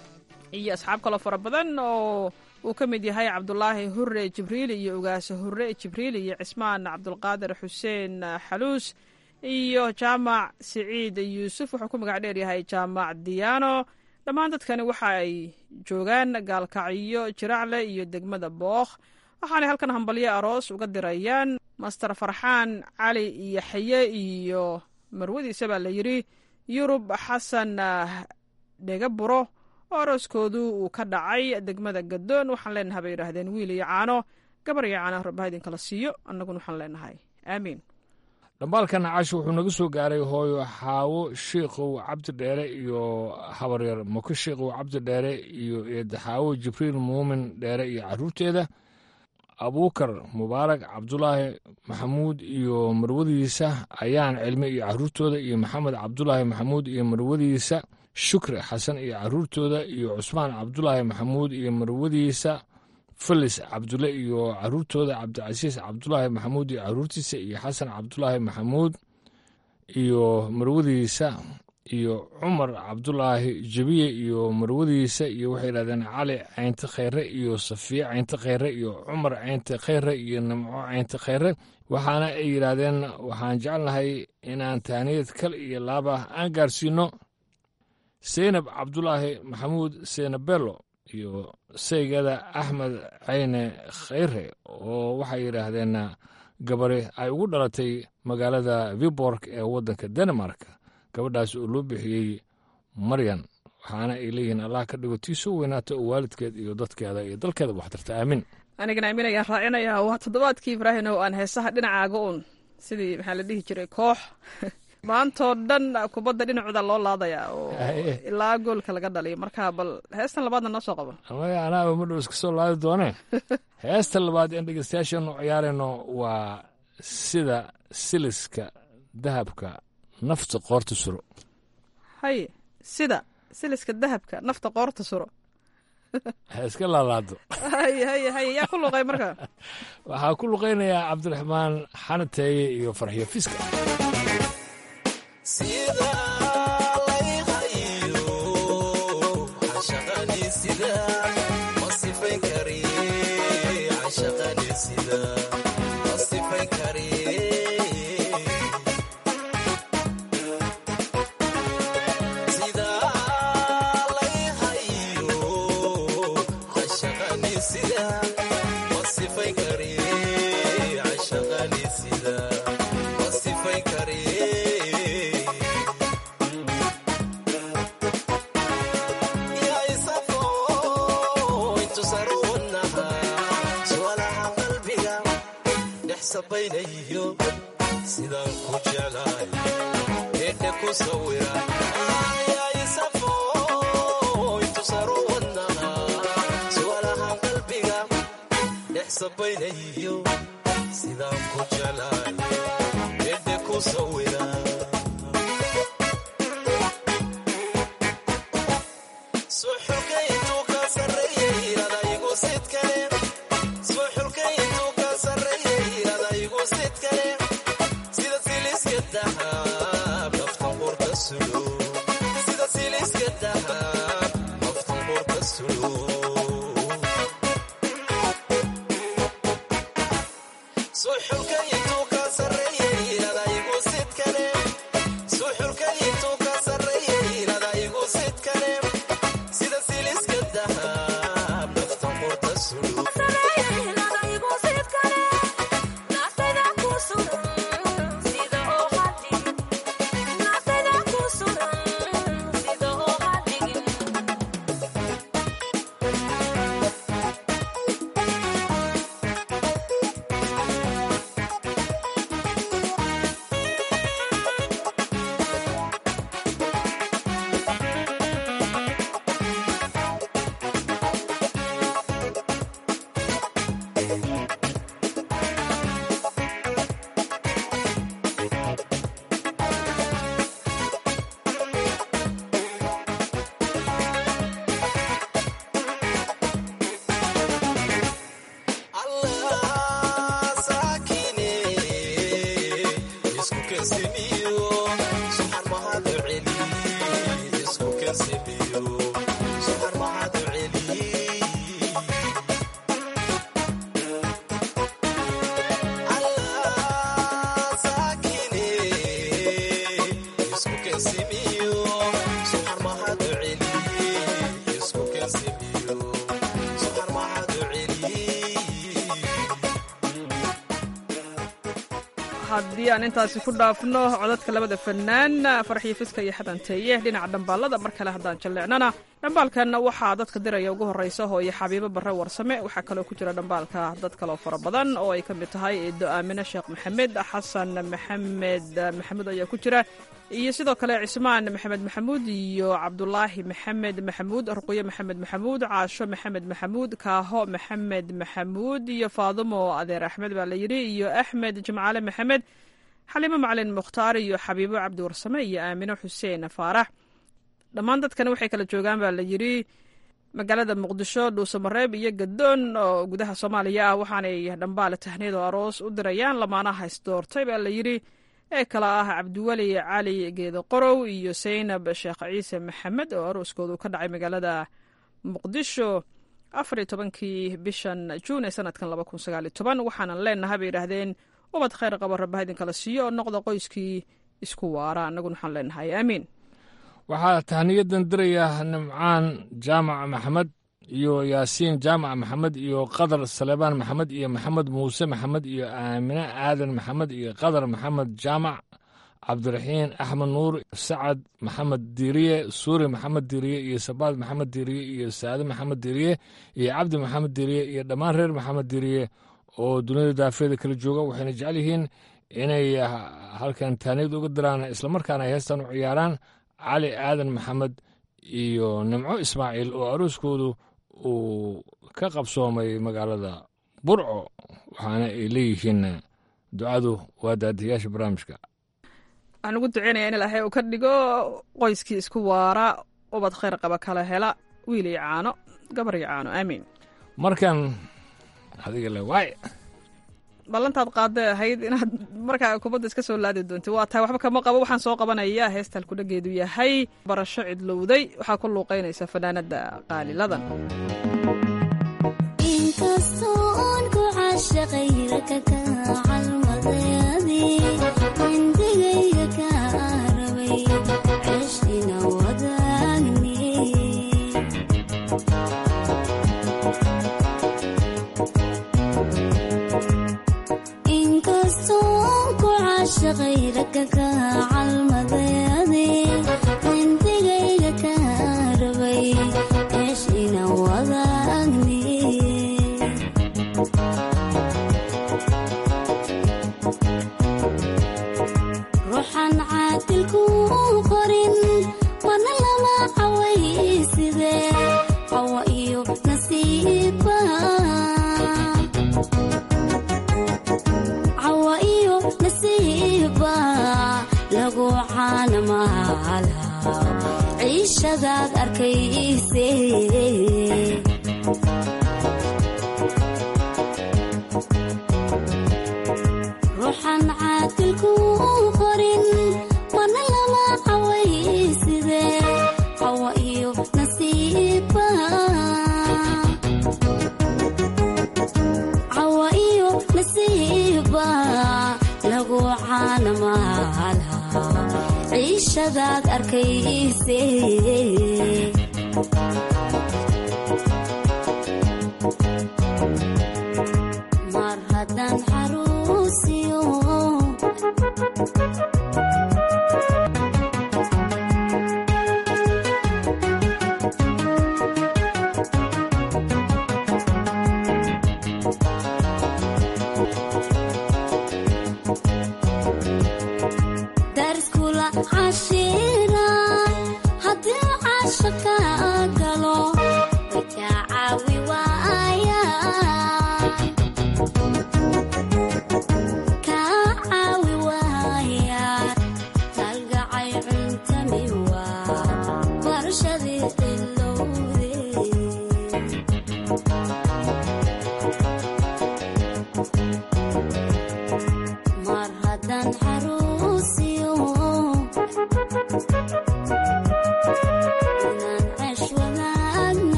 iyo asxaab kaloo fara badan oo uu ka mid yahay cabdulaahi hure jibriil iyo ugaase hure jibriil iyo cismaan cabdulqaadir xuseen xaluus iyo jaamac siciid yuusuf wuxuu ku magac dheeryahay jaamac diyaano dhammaan dadkani waxa ay joogaan gaalkacyo jiracle iyo degmada bookh waxaanay halkan hambalyo aroos uga dirayaan master farxaan cali yaxye iyo marwadiisa baa la yidhi yurub xasan dhega buro oo arooskoodu uu ka dhacay degmada gadoon waxaan leenahay bay yidhaahdeen wiil iyo caano gabar iyo caano rabbaha idinkala siiyo annaguna waxaan leenahay aamiin dhambaalka nacaash wuxuu naga soo gaaray hooyo xaawo shiikhow cabdi dheere iyo habaryar mako shiikhow cabdi dheere iyo eedaxaawo jibriil muumin dheere iyo caruurteeda abuukar mubaarak cabdulaahi maxamuud iyo marwadiisa ayaan cilmi iyo caruurtooda iyo maxamed cabdulaahi maxamuud iyo marwadiisa shukri xasan iyo caruurtooda iyo cusmaan cabdulaahi maxamuud iyo marwadiisa felis cabdulle iyo caruurtooda cabdicasiis cabdulaahi maxamuud iyo caruurtiisa iyo xasan cabdulaahi maxamuud iyo marwadiisa iyo cumar cabdulaahi jebiye iyo marwadiisa iyo waxay yidhahdeen cali caynte khayre iyo safiye caynte khayre iyo cumar caynte khayre iyo nimco caynte khayre waxaana ay yidhaahdeen waxaan jecelnahay inaan tahniyad kal iyo laab ah aan gaarsiino seynab cabdulaahi maxamuud seynabello iyo saygada axmed cayne khayre oo waxay yidhaahdeen gabari ay ugu dhalatay magaalada viborg ee waddanka denmark gabadhaas oo loo bixiyey maryan waxaana ay leeyihiin allah ka dhigo tii soo weynaata oo waalidkeed iyo dadkeeda iyo dalkeedaba waxtarta aamin anigana aamin ayaan raacinayaa waa toddobaadkii ibraahim oo aan heesaha dhinacaaga uun sidii maxaa la dhihi jiray koox maantoo dhan kubadda dhinacooda loo laadayaa oo ilaa goolka laga dhaliyo marka bal heestan labaadna noo soo qabo amaya anaaba madhow iska soo laadi doonee heesta labaad een dhegeystayaashaenu ciyaarayno waa sida siliska dahabka nafta qoorta suro haye sida siliska dahabka nafta qoorta suro ha iska laalaado haye haye haye yaa ku luqay marka waxaa ku luqaynayaa cabdiraxmaan xanateeye iyo farxiyo fiska haddii aan intaasi ku dhaafno codadka labada fanaan farxiyo fiska iyo xadanteeye dhinaca dhambaalada mar kale haddaan jalleecnana dhambaalkan waxaa dadka diraya ugu horreysa hooyo xabiibo barre warsame waxaa kaloo ku jira dhambaalka dad kaloo fara badan oo ay ka mid tahay eedo aamine sheekh maxamed xasan maxamed maxamuud ayaa ku jira iyo sidoo kale cismaan maxamed maxamuud iyo cabdulaahi maxamed maxamuud ruqyo maxamed maxamuud caasho maxamed maxamuud kaaho maxamed maxamuud iyo faadumo adeer axmed baa la yidhi iyo axmed jimcaale maxamed xaliimo macalin mukhtaar iyo xabiibo cabdi warsame iyo aamino xuseen faarax dhammaan dadkani waxay kala joogaan baa la yidhi magaalada muqdisho dhuusamareeb iyo gadoon oo gudaha soomaaliya ah waxaanay dhambaale tahniid oo aroos u dirayaan lamaanaha isdoortay baa la yidhi ee kala ah cabdiweli cali geedo qorow iyo saynab sheekh ciise maxamed oo arooskoodu ka dhacay magaalada muqdisho afar iyo tobankii bishan juun ee sanadkan laba kun sagaal iyo toban waxaanan leenahay bay yidhaahdeen ubad khayr qaba rabbaha idinkala siiyo oo noqda qoyskii isku waara annaguna waxaan leenahay aamiin waxaa tahniyadan diraya nimcaan jaamac maxamed iyo yaasiin jaamac maxamed iyo qadar saleebaan maxamed iyo maxamed muuse maxamed iyo aamine aadan maxamed iyo qadar maxamed jaamac cabdiraxiin axmed nuur sacad maxamed diiriye suuri maxamed diiriye iyo sabaad maxamed diiriye iyo saade maxamed diiriye iyo cabdi maxamed diiriye iyo dhammaan reer maxamed diiriye oo dunida daafeeda kala jooga waxayna jecel yihiin inay halkan taaniyad uga diraan islamarkaana ay heestan u ciyaaraan cali aadan maxamed iyo nimco ismaaciil oo arooskoodu uu ka qabsoomay magaalada burco waxaana ay leeyihiin ducadu waa daadiyaasha barnaamijka waxaan ugu duceynaya in ilaahay uu ka dhigo qoyskii isku waara ubad khayr qaba kala hela wiil iyo caano gabar iyo caano aamiin markan adiga le waay ballantaad qaadday ahayd inaad markaa kubadda iska soo laadi doontid waa tahay waxba kama qabo waxaan soo qabanayaa heestal kudhageedu yahay barasho cidlowday waxaa ku luuqaynaysa fanaanada qaaliladan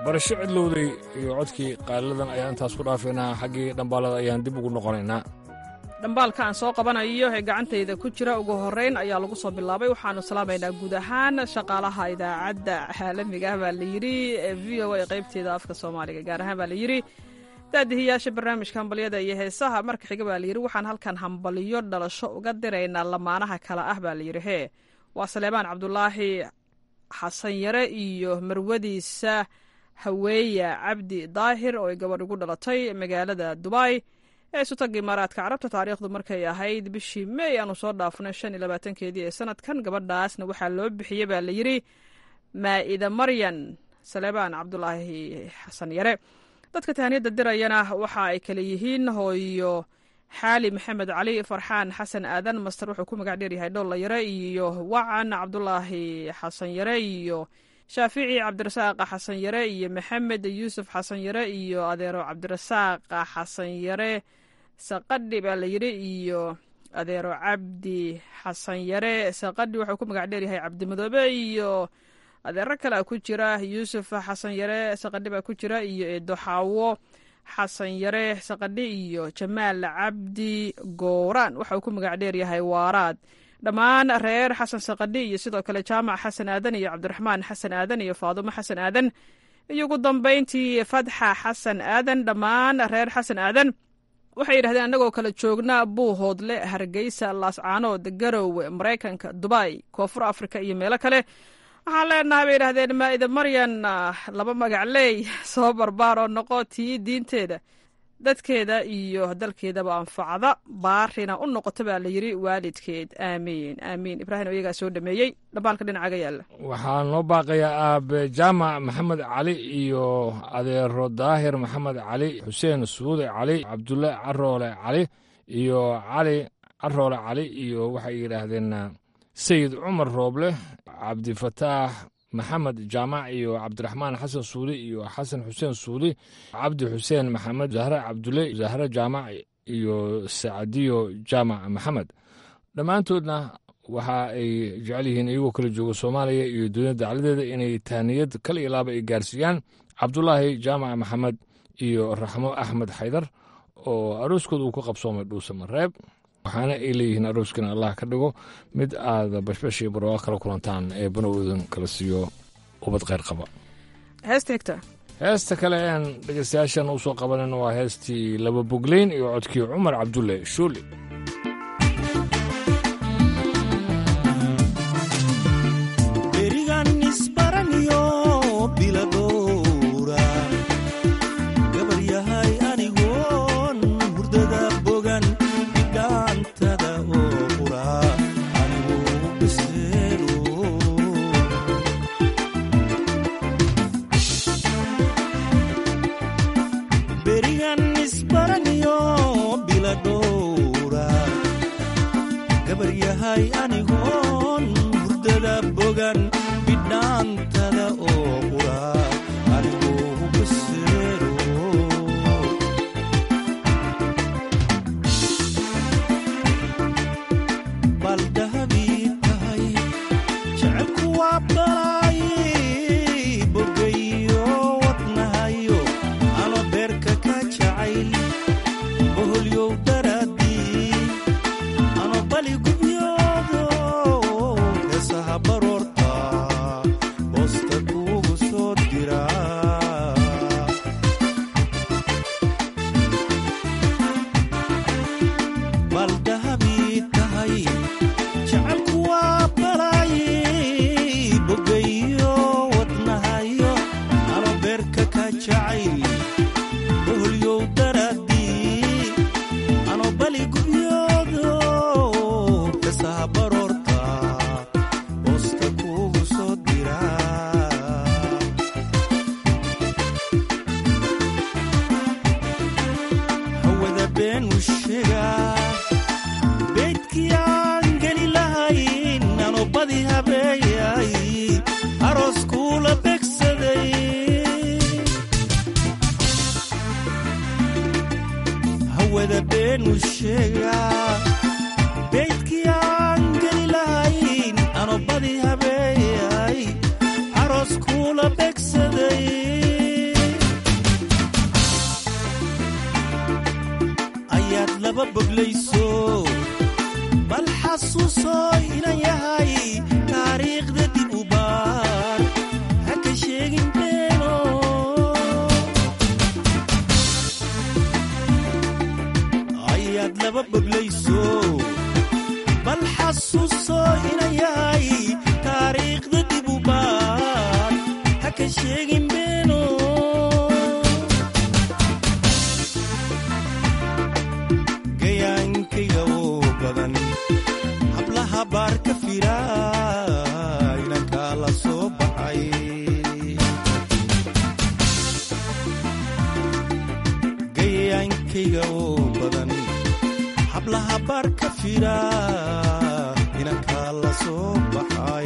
barasho cidlowday iyo codkii qaaliladan ayaan intaas ku dhaafaynaa xaggii dhambaalada ayaan dib ugu noqonaynaa dhambaalka aan soo qabanayo ee gacantayda ku jira ugu horrayn ayaa lagu soo bilaabay waxaanu salaamaynaa guud ahaan shaqaalaha idaacadda caalamiga ah baa la yidhi ee v o a qaybteeda afka soomaaliga gaar ahaan baa la yidhi daadihiyaasha barnaamijka hambalyada iyo heesaha marka xiga baa layidhi waxaan halkan hambaliyo dhalasho uga diraynaa lamaanaha kale ah baa layidhi hee waa saleemaan cabdulaahi xasan yare iyo marwadiisa haweeya cabdi daahir oo ay gabadh ugu dhalatay magaalada dubai ee isutagga imaaraadka carabta taariikhdu markay ahayd bishii mey aanu soo dhaafnay shan iyo labaatankeedii ee sanadkan gabadhaasna waxaa loo bixiyey baa layidhi maa'ida maryan saleebaan cabdulaahi xasan yare dadka tahaniyadda dirayana waxa ay kale yihiin hooyo xaali maxamed cali farxaan xasan aadan master wuxuu ku magac dheeryahay dhoolla yare iyo wacan cabdulaahi xasan yare iyo shaafici cabdirasaaqa xasan yare iyo maxamed yuusuf xasan yare iyo adeero cabdirasaaqa xasan yare saqadhi baa la yidhi iyo adeero cabdi xasan yare saqadhi wuxuu ku magac dheeryahay cabdimadoobe iyo adeero kale ku jira yuusuf xasan yare saqadhi baa ku jira iyo eedo xaawo xasan yare saqadhi iyo jamaal cabdi gowraan waxa uu ku magac dheeryahay waaraad dhammaan reer xasan saqadhi iyo sidoo kale jaamac xasan aadan iyo cabdiraxmaan xasan aadan iyo faadumo xasan aadan iyo ugu dambayntii fatxa xasan aadan dhammaan reer xasan aadan waxay yidhahdeen annagoo kale joogna buuhoodle hargeysa laascaanood garowe maraykanka dubai koonfur afrika iyo meelo kale waxaan leenahay bay yidhahdeen maa'ida maryan laba magacleey soo barbaar oo noqo tii diinteeda dadkeeda iyo dalkeedaba anfacda baarina u noqoto baa la yidhi waalidkeed aamiin aamiin ibraahim oo iyagaa soo dhameeyey dhambaalka dhinacaga yaalla waxaa noo baaqayaa aabe jaamac maxamed cali iyo adeero daahir maxamed cali xuseen suude cali cabdulle caroole cali iyo cali caroole cali iyo waxay yidhaahdeen sayid cumar rooble cabdifataax maxamed jaamac iyo cabdiraxmaan xasan suuli iyo xasan xuseen suuli cabdi xuseen maxamed zahre cabdulle zahre jaamac iyo sacadiyo jaamac maxamed dhammaantoodna waxa ay jecel yihiin iyagoo kala jooga soomaaliya iyo dunida dacladeeda inay tahniyad kal iyo laaba ay gaarsiiyaan cabdulaahi jaamac maxamed iyo raxmo axmed xaydar oo arooskooda uu ku qabsoomay dhuuse mareeb waxaana ay leeyihiin arooskana allah ka dhigo mid aada bashbashii barwaa kala kulantaan ee banowdan kala siiyo ubad kheyr qaba heesta xigta heesta kale aan dhegeystayaashan u soo qabanan waa heestii laba bogleyn iyo codkii cumar cabdulle shuuli badi habeeyay aroos kuula begsaday xasuuso inan yahay taariikhda dib u baar haka sheegin beeno ayaad laba boglayso bal xasuuso inan yahay taariikhda dib u baar haka sheegin beeno gayaankayga oo badan hablaha baar ka fira inankaa la soo baxay gayaankayga oo badan hablaha baar ka fira inankaa la soo baxay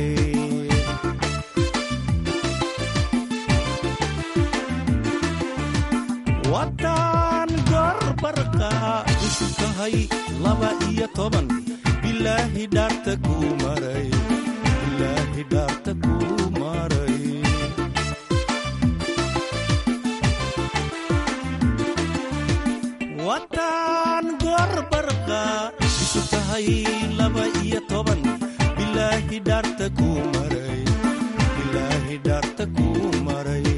waddaan gorbarqa cusub tahay laba iyo toban bilaahi dhaarta kuu maray bilaahi dhaarta kuu maray waddaan gorbarqa cusub tahay laba iyo toban bilaahi dhaarta kuu maray bilaahi dhaarta kuu maray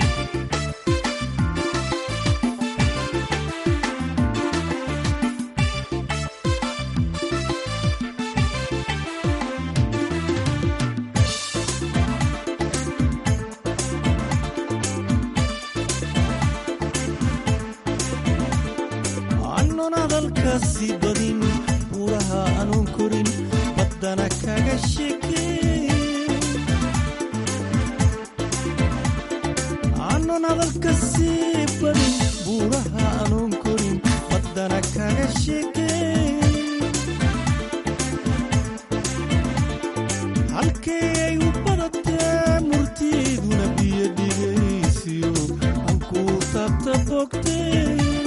aanun hadalkaasi badin buuraha aanun korin baddana kaga shekeyn aanun hadalkaasi badin buuraha aanun korin baddana kaga shekeyn halkee ay u badatee murtiiduna biyo dhigaysiyo hankuu taabta bogtee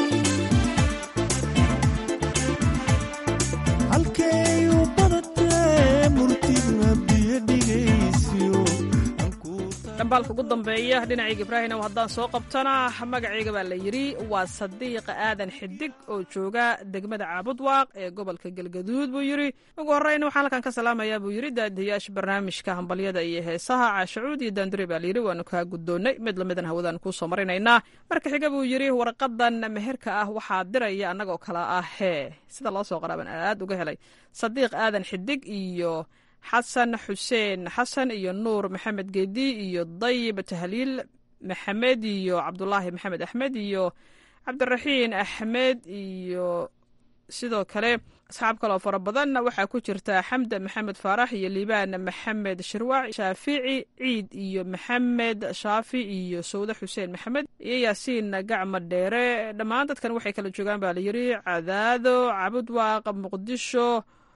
halkay u badatee murtiduna biyo dhigaysiyo dhambaalka ugu dambeeya dhinacayga ibraahinow haddaan soo qabtana magacayga baa la yidhi waa sadiiqa aadan xidig oo jooga degmada caabudwaaq ee gobolka galgaduud buu yidhi ugu horreyn waxaan halkan ka salaamayaa buu yidhi daadiyaasha barnaamijka hambalyada iyo heesaha caashacuud iyo daandure baa layidhi waanu kaa guddoonnay mid lamidan hawadaan kuu soo marinaynaa marka xiga buu yidhi warqadan meherka ah waxaa diraya annagoo kale ah hee sida loo soo qoraaban aad uga helay sadiiq aadan xidig iyo xasan xuseen xasan iyo nuur maxamed geedi iyo dayib tahliil maxamed iyo cabdulaahi maxamed axmed iyo cabdiraxiin axmed iyo sidoo kale asxaab kaloo fara badan waxaa ku jirta xamda maxamed faarax iyo liibaan maxamed shirwac shaafici ciid iyo maxamed shaafi iyo sawde xuseen maxamed iyo yaasiin gacma dheere dhammaan dadkan waxay kala joogaan baa layidhi cadaado cabudwaaq muqdisho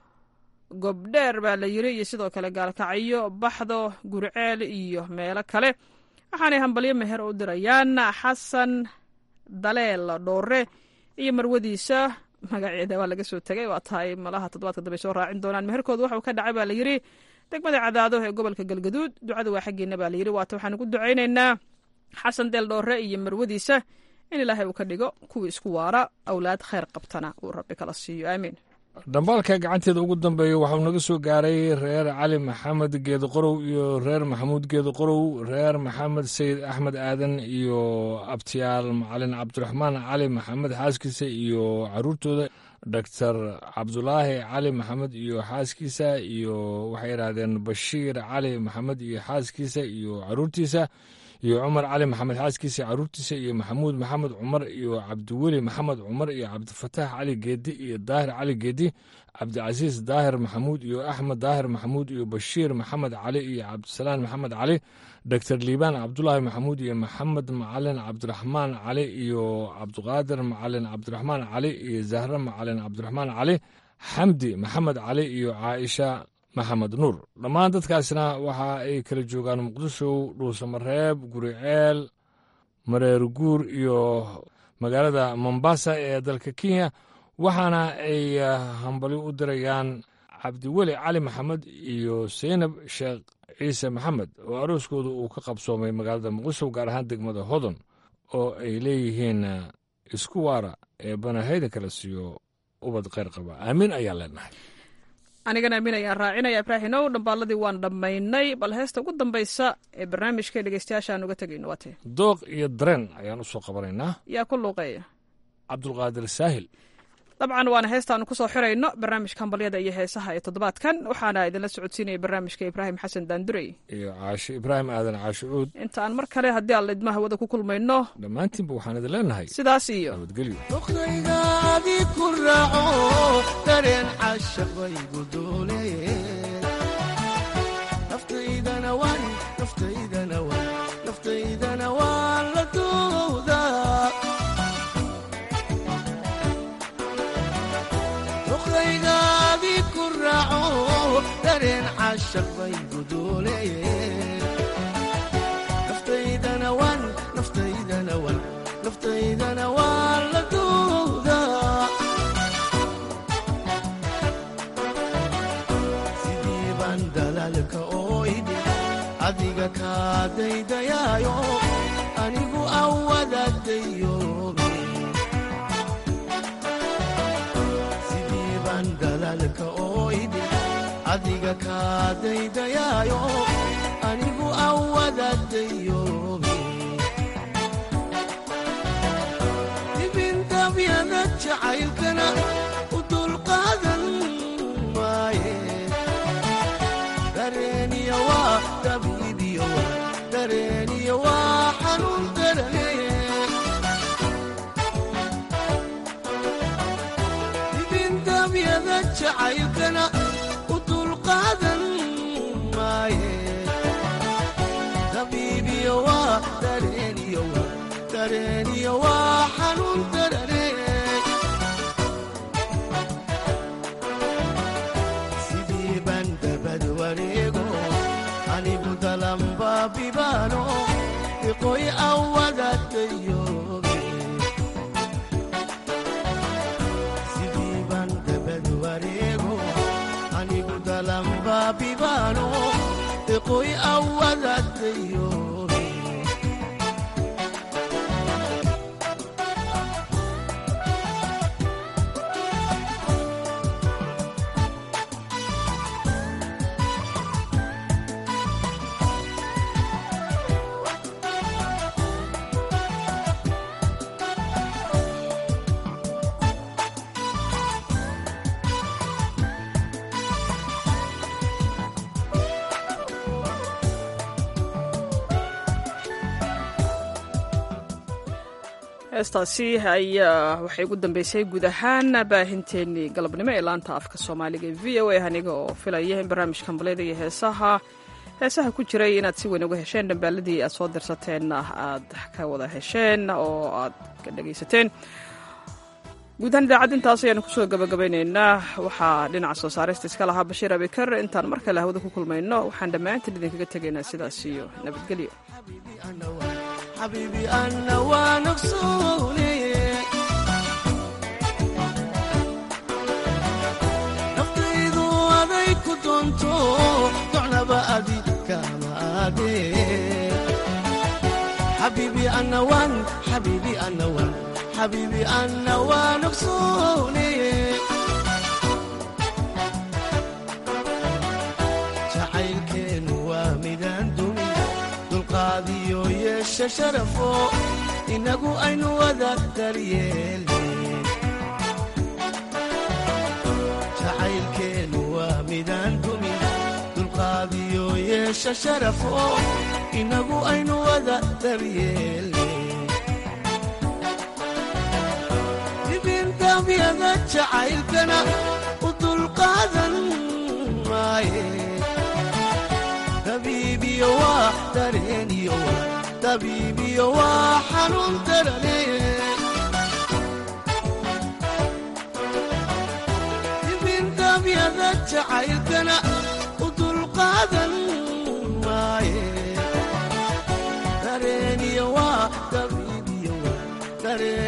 gobdheer baa la yiri iyo sidoo kale gaalkacyo baxdo gurceel iyo meelo kale waxaanay hambalyo meher u dirayaan xasan daleel dhoore iyo marwadiisa magaceeda waa laga soo tegay waa tahay malaha toddobaadka dambe soo raacin doonaan meherkooda waxuu ka dhacay baa la yidhi degmada cadaado ee gobolka galgaduud ducada waa xaggeena baa layidhi waata waxaan ugu ducaynaynaa xasan deel dhoore iyo marwadiisa in ilaahay uu ka dhigo kuwii isku waara awlaad khayr qabtana uu rabbi kala siiyo aamiin dhambaalka gacanteeda ugu dambeeya waxauu naga soo gaaray reer cali maxamed geedi qorow iyo reer maxamuud geedi qorow reer maxamed sayid axmed aadan iyo abtiyaal macalin cabdiraxmaan cali maxamed xaaskiisa iyo caruurtooda doctor cabdulaahi cali maxamed iyo xaaskiisa iyo waxay idhaahdeen bashiir cali maxamed iyo xaaskiisa iyo caruurtiisa iyo cumar cali maxamed xaaskiisa caruurtiisa iyo maxamuud maxamed cumar iyo cabdiweli maxamed cumar iyo cabdifataax cali geedi iyo daahir cali geedi cabdicasiis daahir maxamuud iyo axmed daahir maxamuud iyo bashiir maxamed cali iyo cabdisalaan maxamed cali doctor liibaan cabdulaahi maxamuud iyo maxamed macalin cabdiraxmaan cali iyo cabdiqaadir macalin cabdiraxmaan cali iyo zahre macalin cabdiraxmaan cali xamdi maxamed cali iyo caaisha maxamed nuur dhammaan dadkaasna waxa ay kala joogaan muqdisho dhuusamareeb guriceel mareer guur iyo magaalada mombasa ee dalka kenya waxaana ay hambali u dirayaan cabdiweli cali maxamed iyo seynab sheekh ciise maxamed oo arooskooda uu ka qabsoomay magaalada muqdisho gaar ahaan degmada hodon oo ay leeyihiin isku waara ee banahayda kala siiyo ubad kheyr qaba aamin ayaa leenahay anigana aamin ayaan raacinaya ibraahinow dhambaaladii waan dhammaynay bal heesta ugu dambaysa ee barnaamijka dhegeystayaasha aan uga tegayno waatee dooq iyo dareen ayaan u soo qabanaynaa yaa ku luuqeeya cabdulqaadir saahil dabcan waana heestaanu kusoo xirayno barnaamijka hambalyada iyo heesaha ee toddobaadkan waxaana idinla socodsiinaya barnaamijka ibraahim xasan daandurey iyo caasho ibraahim aadan caasho cuud inta aan mar kale haddii aan lidma hawada ku kulmayno dhammaantiinba waxaan idin leenahay sidaas iyo nabadgelyo doqdaydaadii ku raaco dareen cashaq baygu doole naftaydana waan naftaydana waan naftaydana waan la doodaa doqdaydaadii ku raaco dareen cashaq baygu doole naftaydana waan naftaydana waan naftaydana waan la doodaa sidii baan dalaalka ooydi adiga kaa daydayaayo anigu awadaadayoobe sidii baan dalaalka ooydi adiga kaa daydayaayo anigu awadaadayoobe dibindabyada jacaylkana u dulqaadan maaye dareeniya waa dabiibiyo waa dareeniya waa xanuun darane dibindabyada jacaylkana u dulqaadan maaye dabiibiyo waa dareeniyo waa dareeniyo waa xanuun darane sidii baan dabad wareego anigu dalanbaabibaano iqoy awadaadayoobe sidii baan dabad wareego anigu dalanbaabibaano iqoy awadaadayoobe heestaasi ayaa waxay ugu dambeysay guud ahaan baahinteenii galabnimo ee laanta afka soomaaliga ee v o a aniga oo filaya in barnaamijka hambalyada iyo heesaha heesaha ku jiray inaad si weyn uga hesheen dhambaaladii aad soo dirsateenna aad ka wada hesheen oo aad ka dhegaysateen guud ahaan idaacad intaas ayaanu kusoo gabagabaynaynaa waxaa dhinaca soo saarista iska lahaa bashiir abikar intaan mar kale hawada ku kulmayno waxaan dhammaantiin idinkaga tegaynaa sidaas iyo nabadgelyo xabiibi anna waa naqsoone naftaydu aday ku doonto docnaba adi kama aadee xabiibi anna waan xabiibi anna waan xabiibi anna waa naqsoone jacaylkeenu waa midaan dumin dulqaadiyo yeesha sharafo inagu aynu wada daryeelne jacaylkeenu waa midaan dumin dulqaadiyo yeesha sharafo inagu aynu wada daryeelne dibindabyada jacaylkana u dulqaadan maaye dabiibiyo waa dareeniyo waa dabiibiyo waa xanuun darane dibindabyada jacaylkana u dulqaadan maaye dareeniyo waa dabiibiyo waa dareen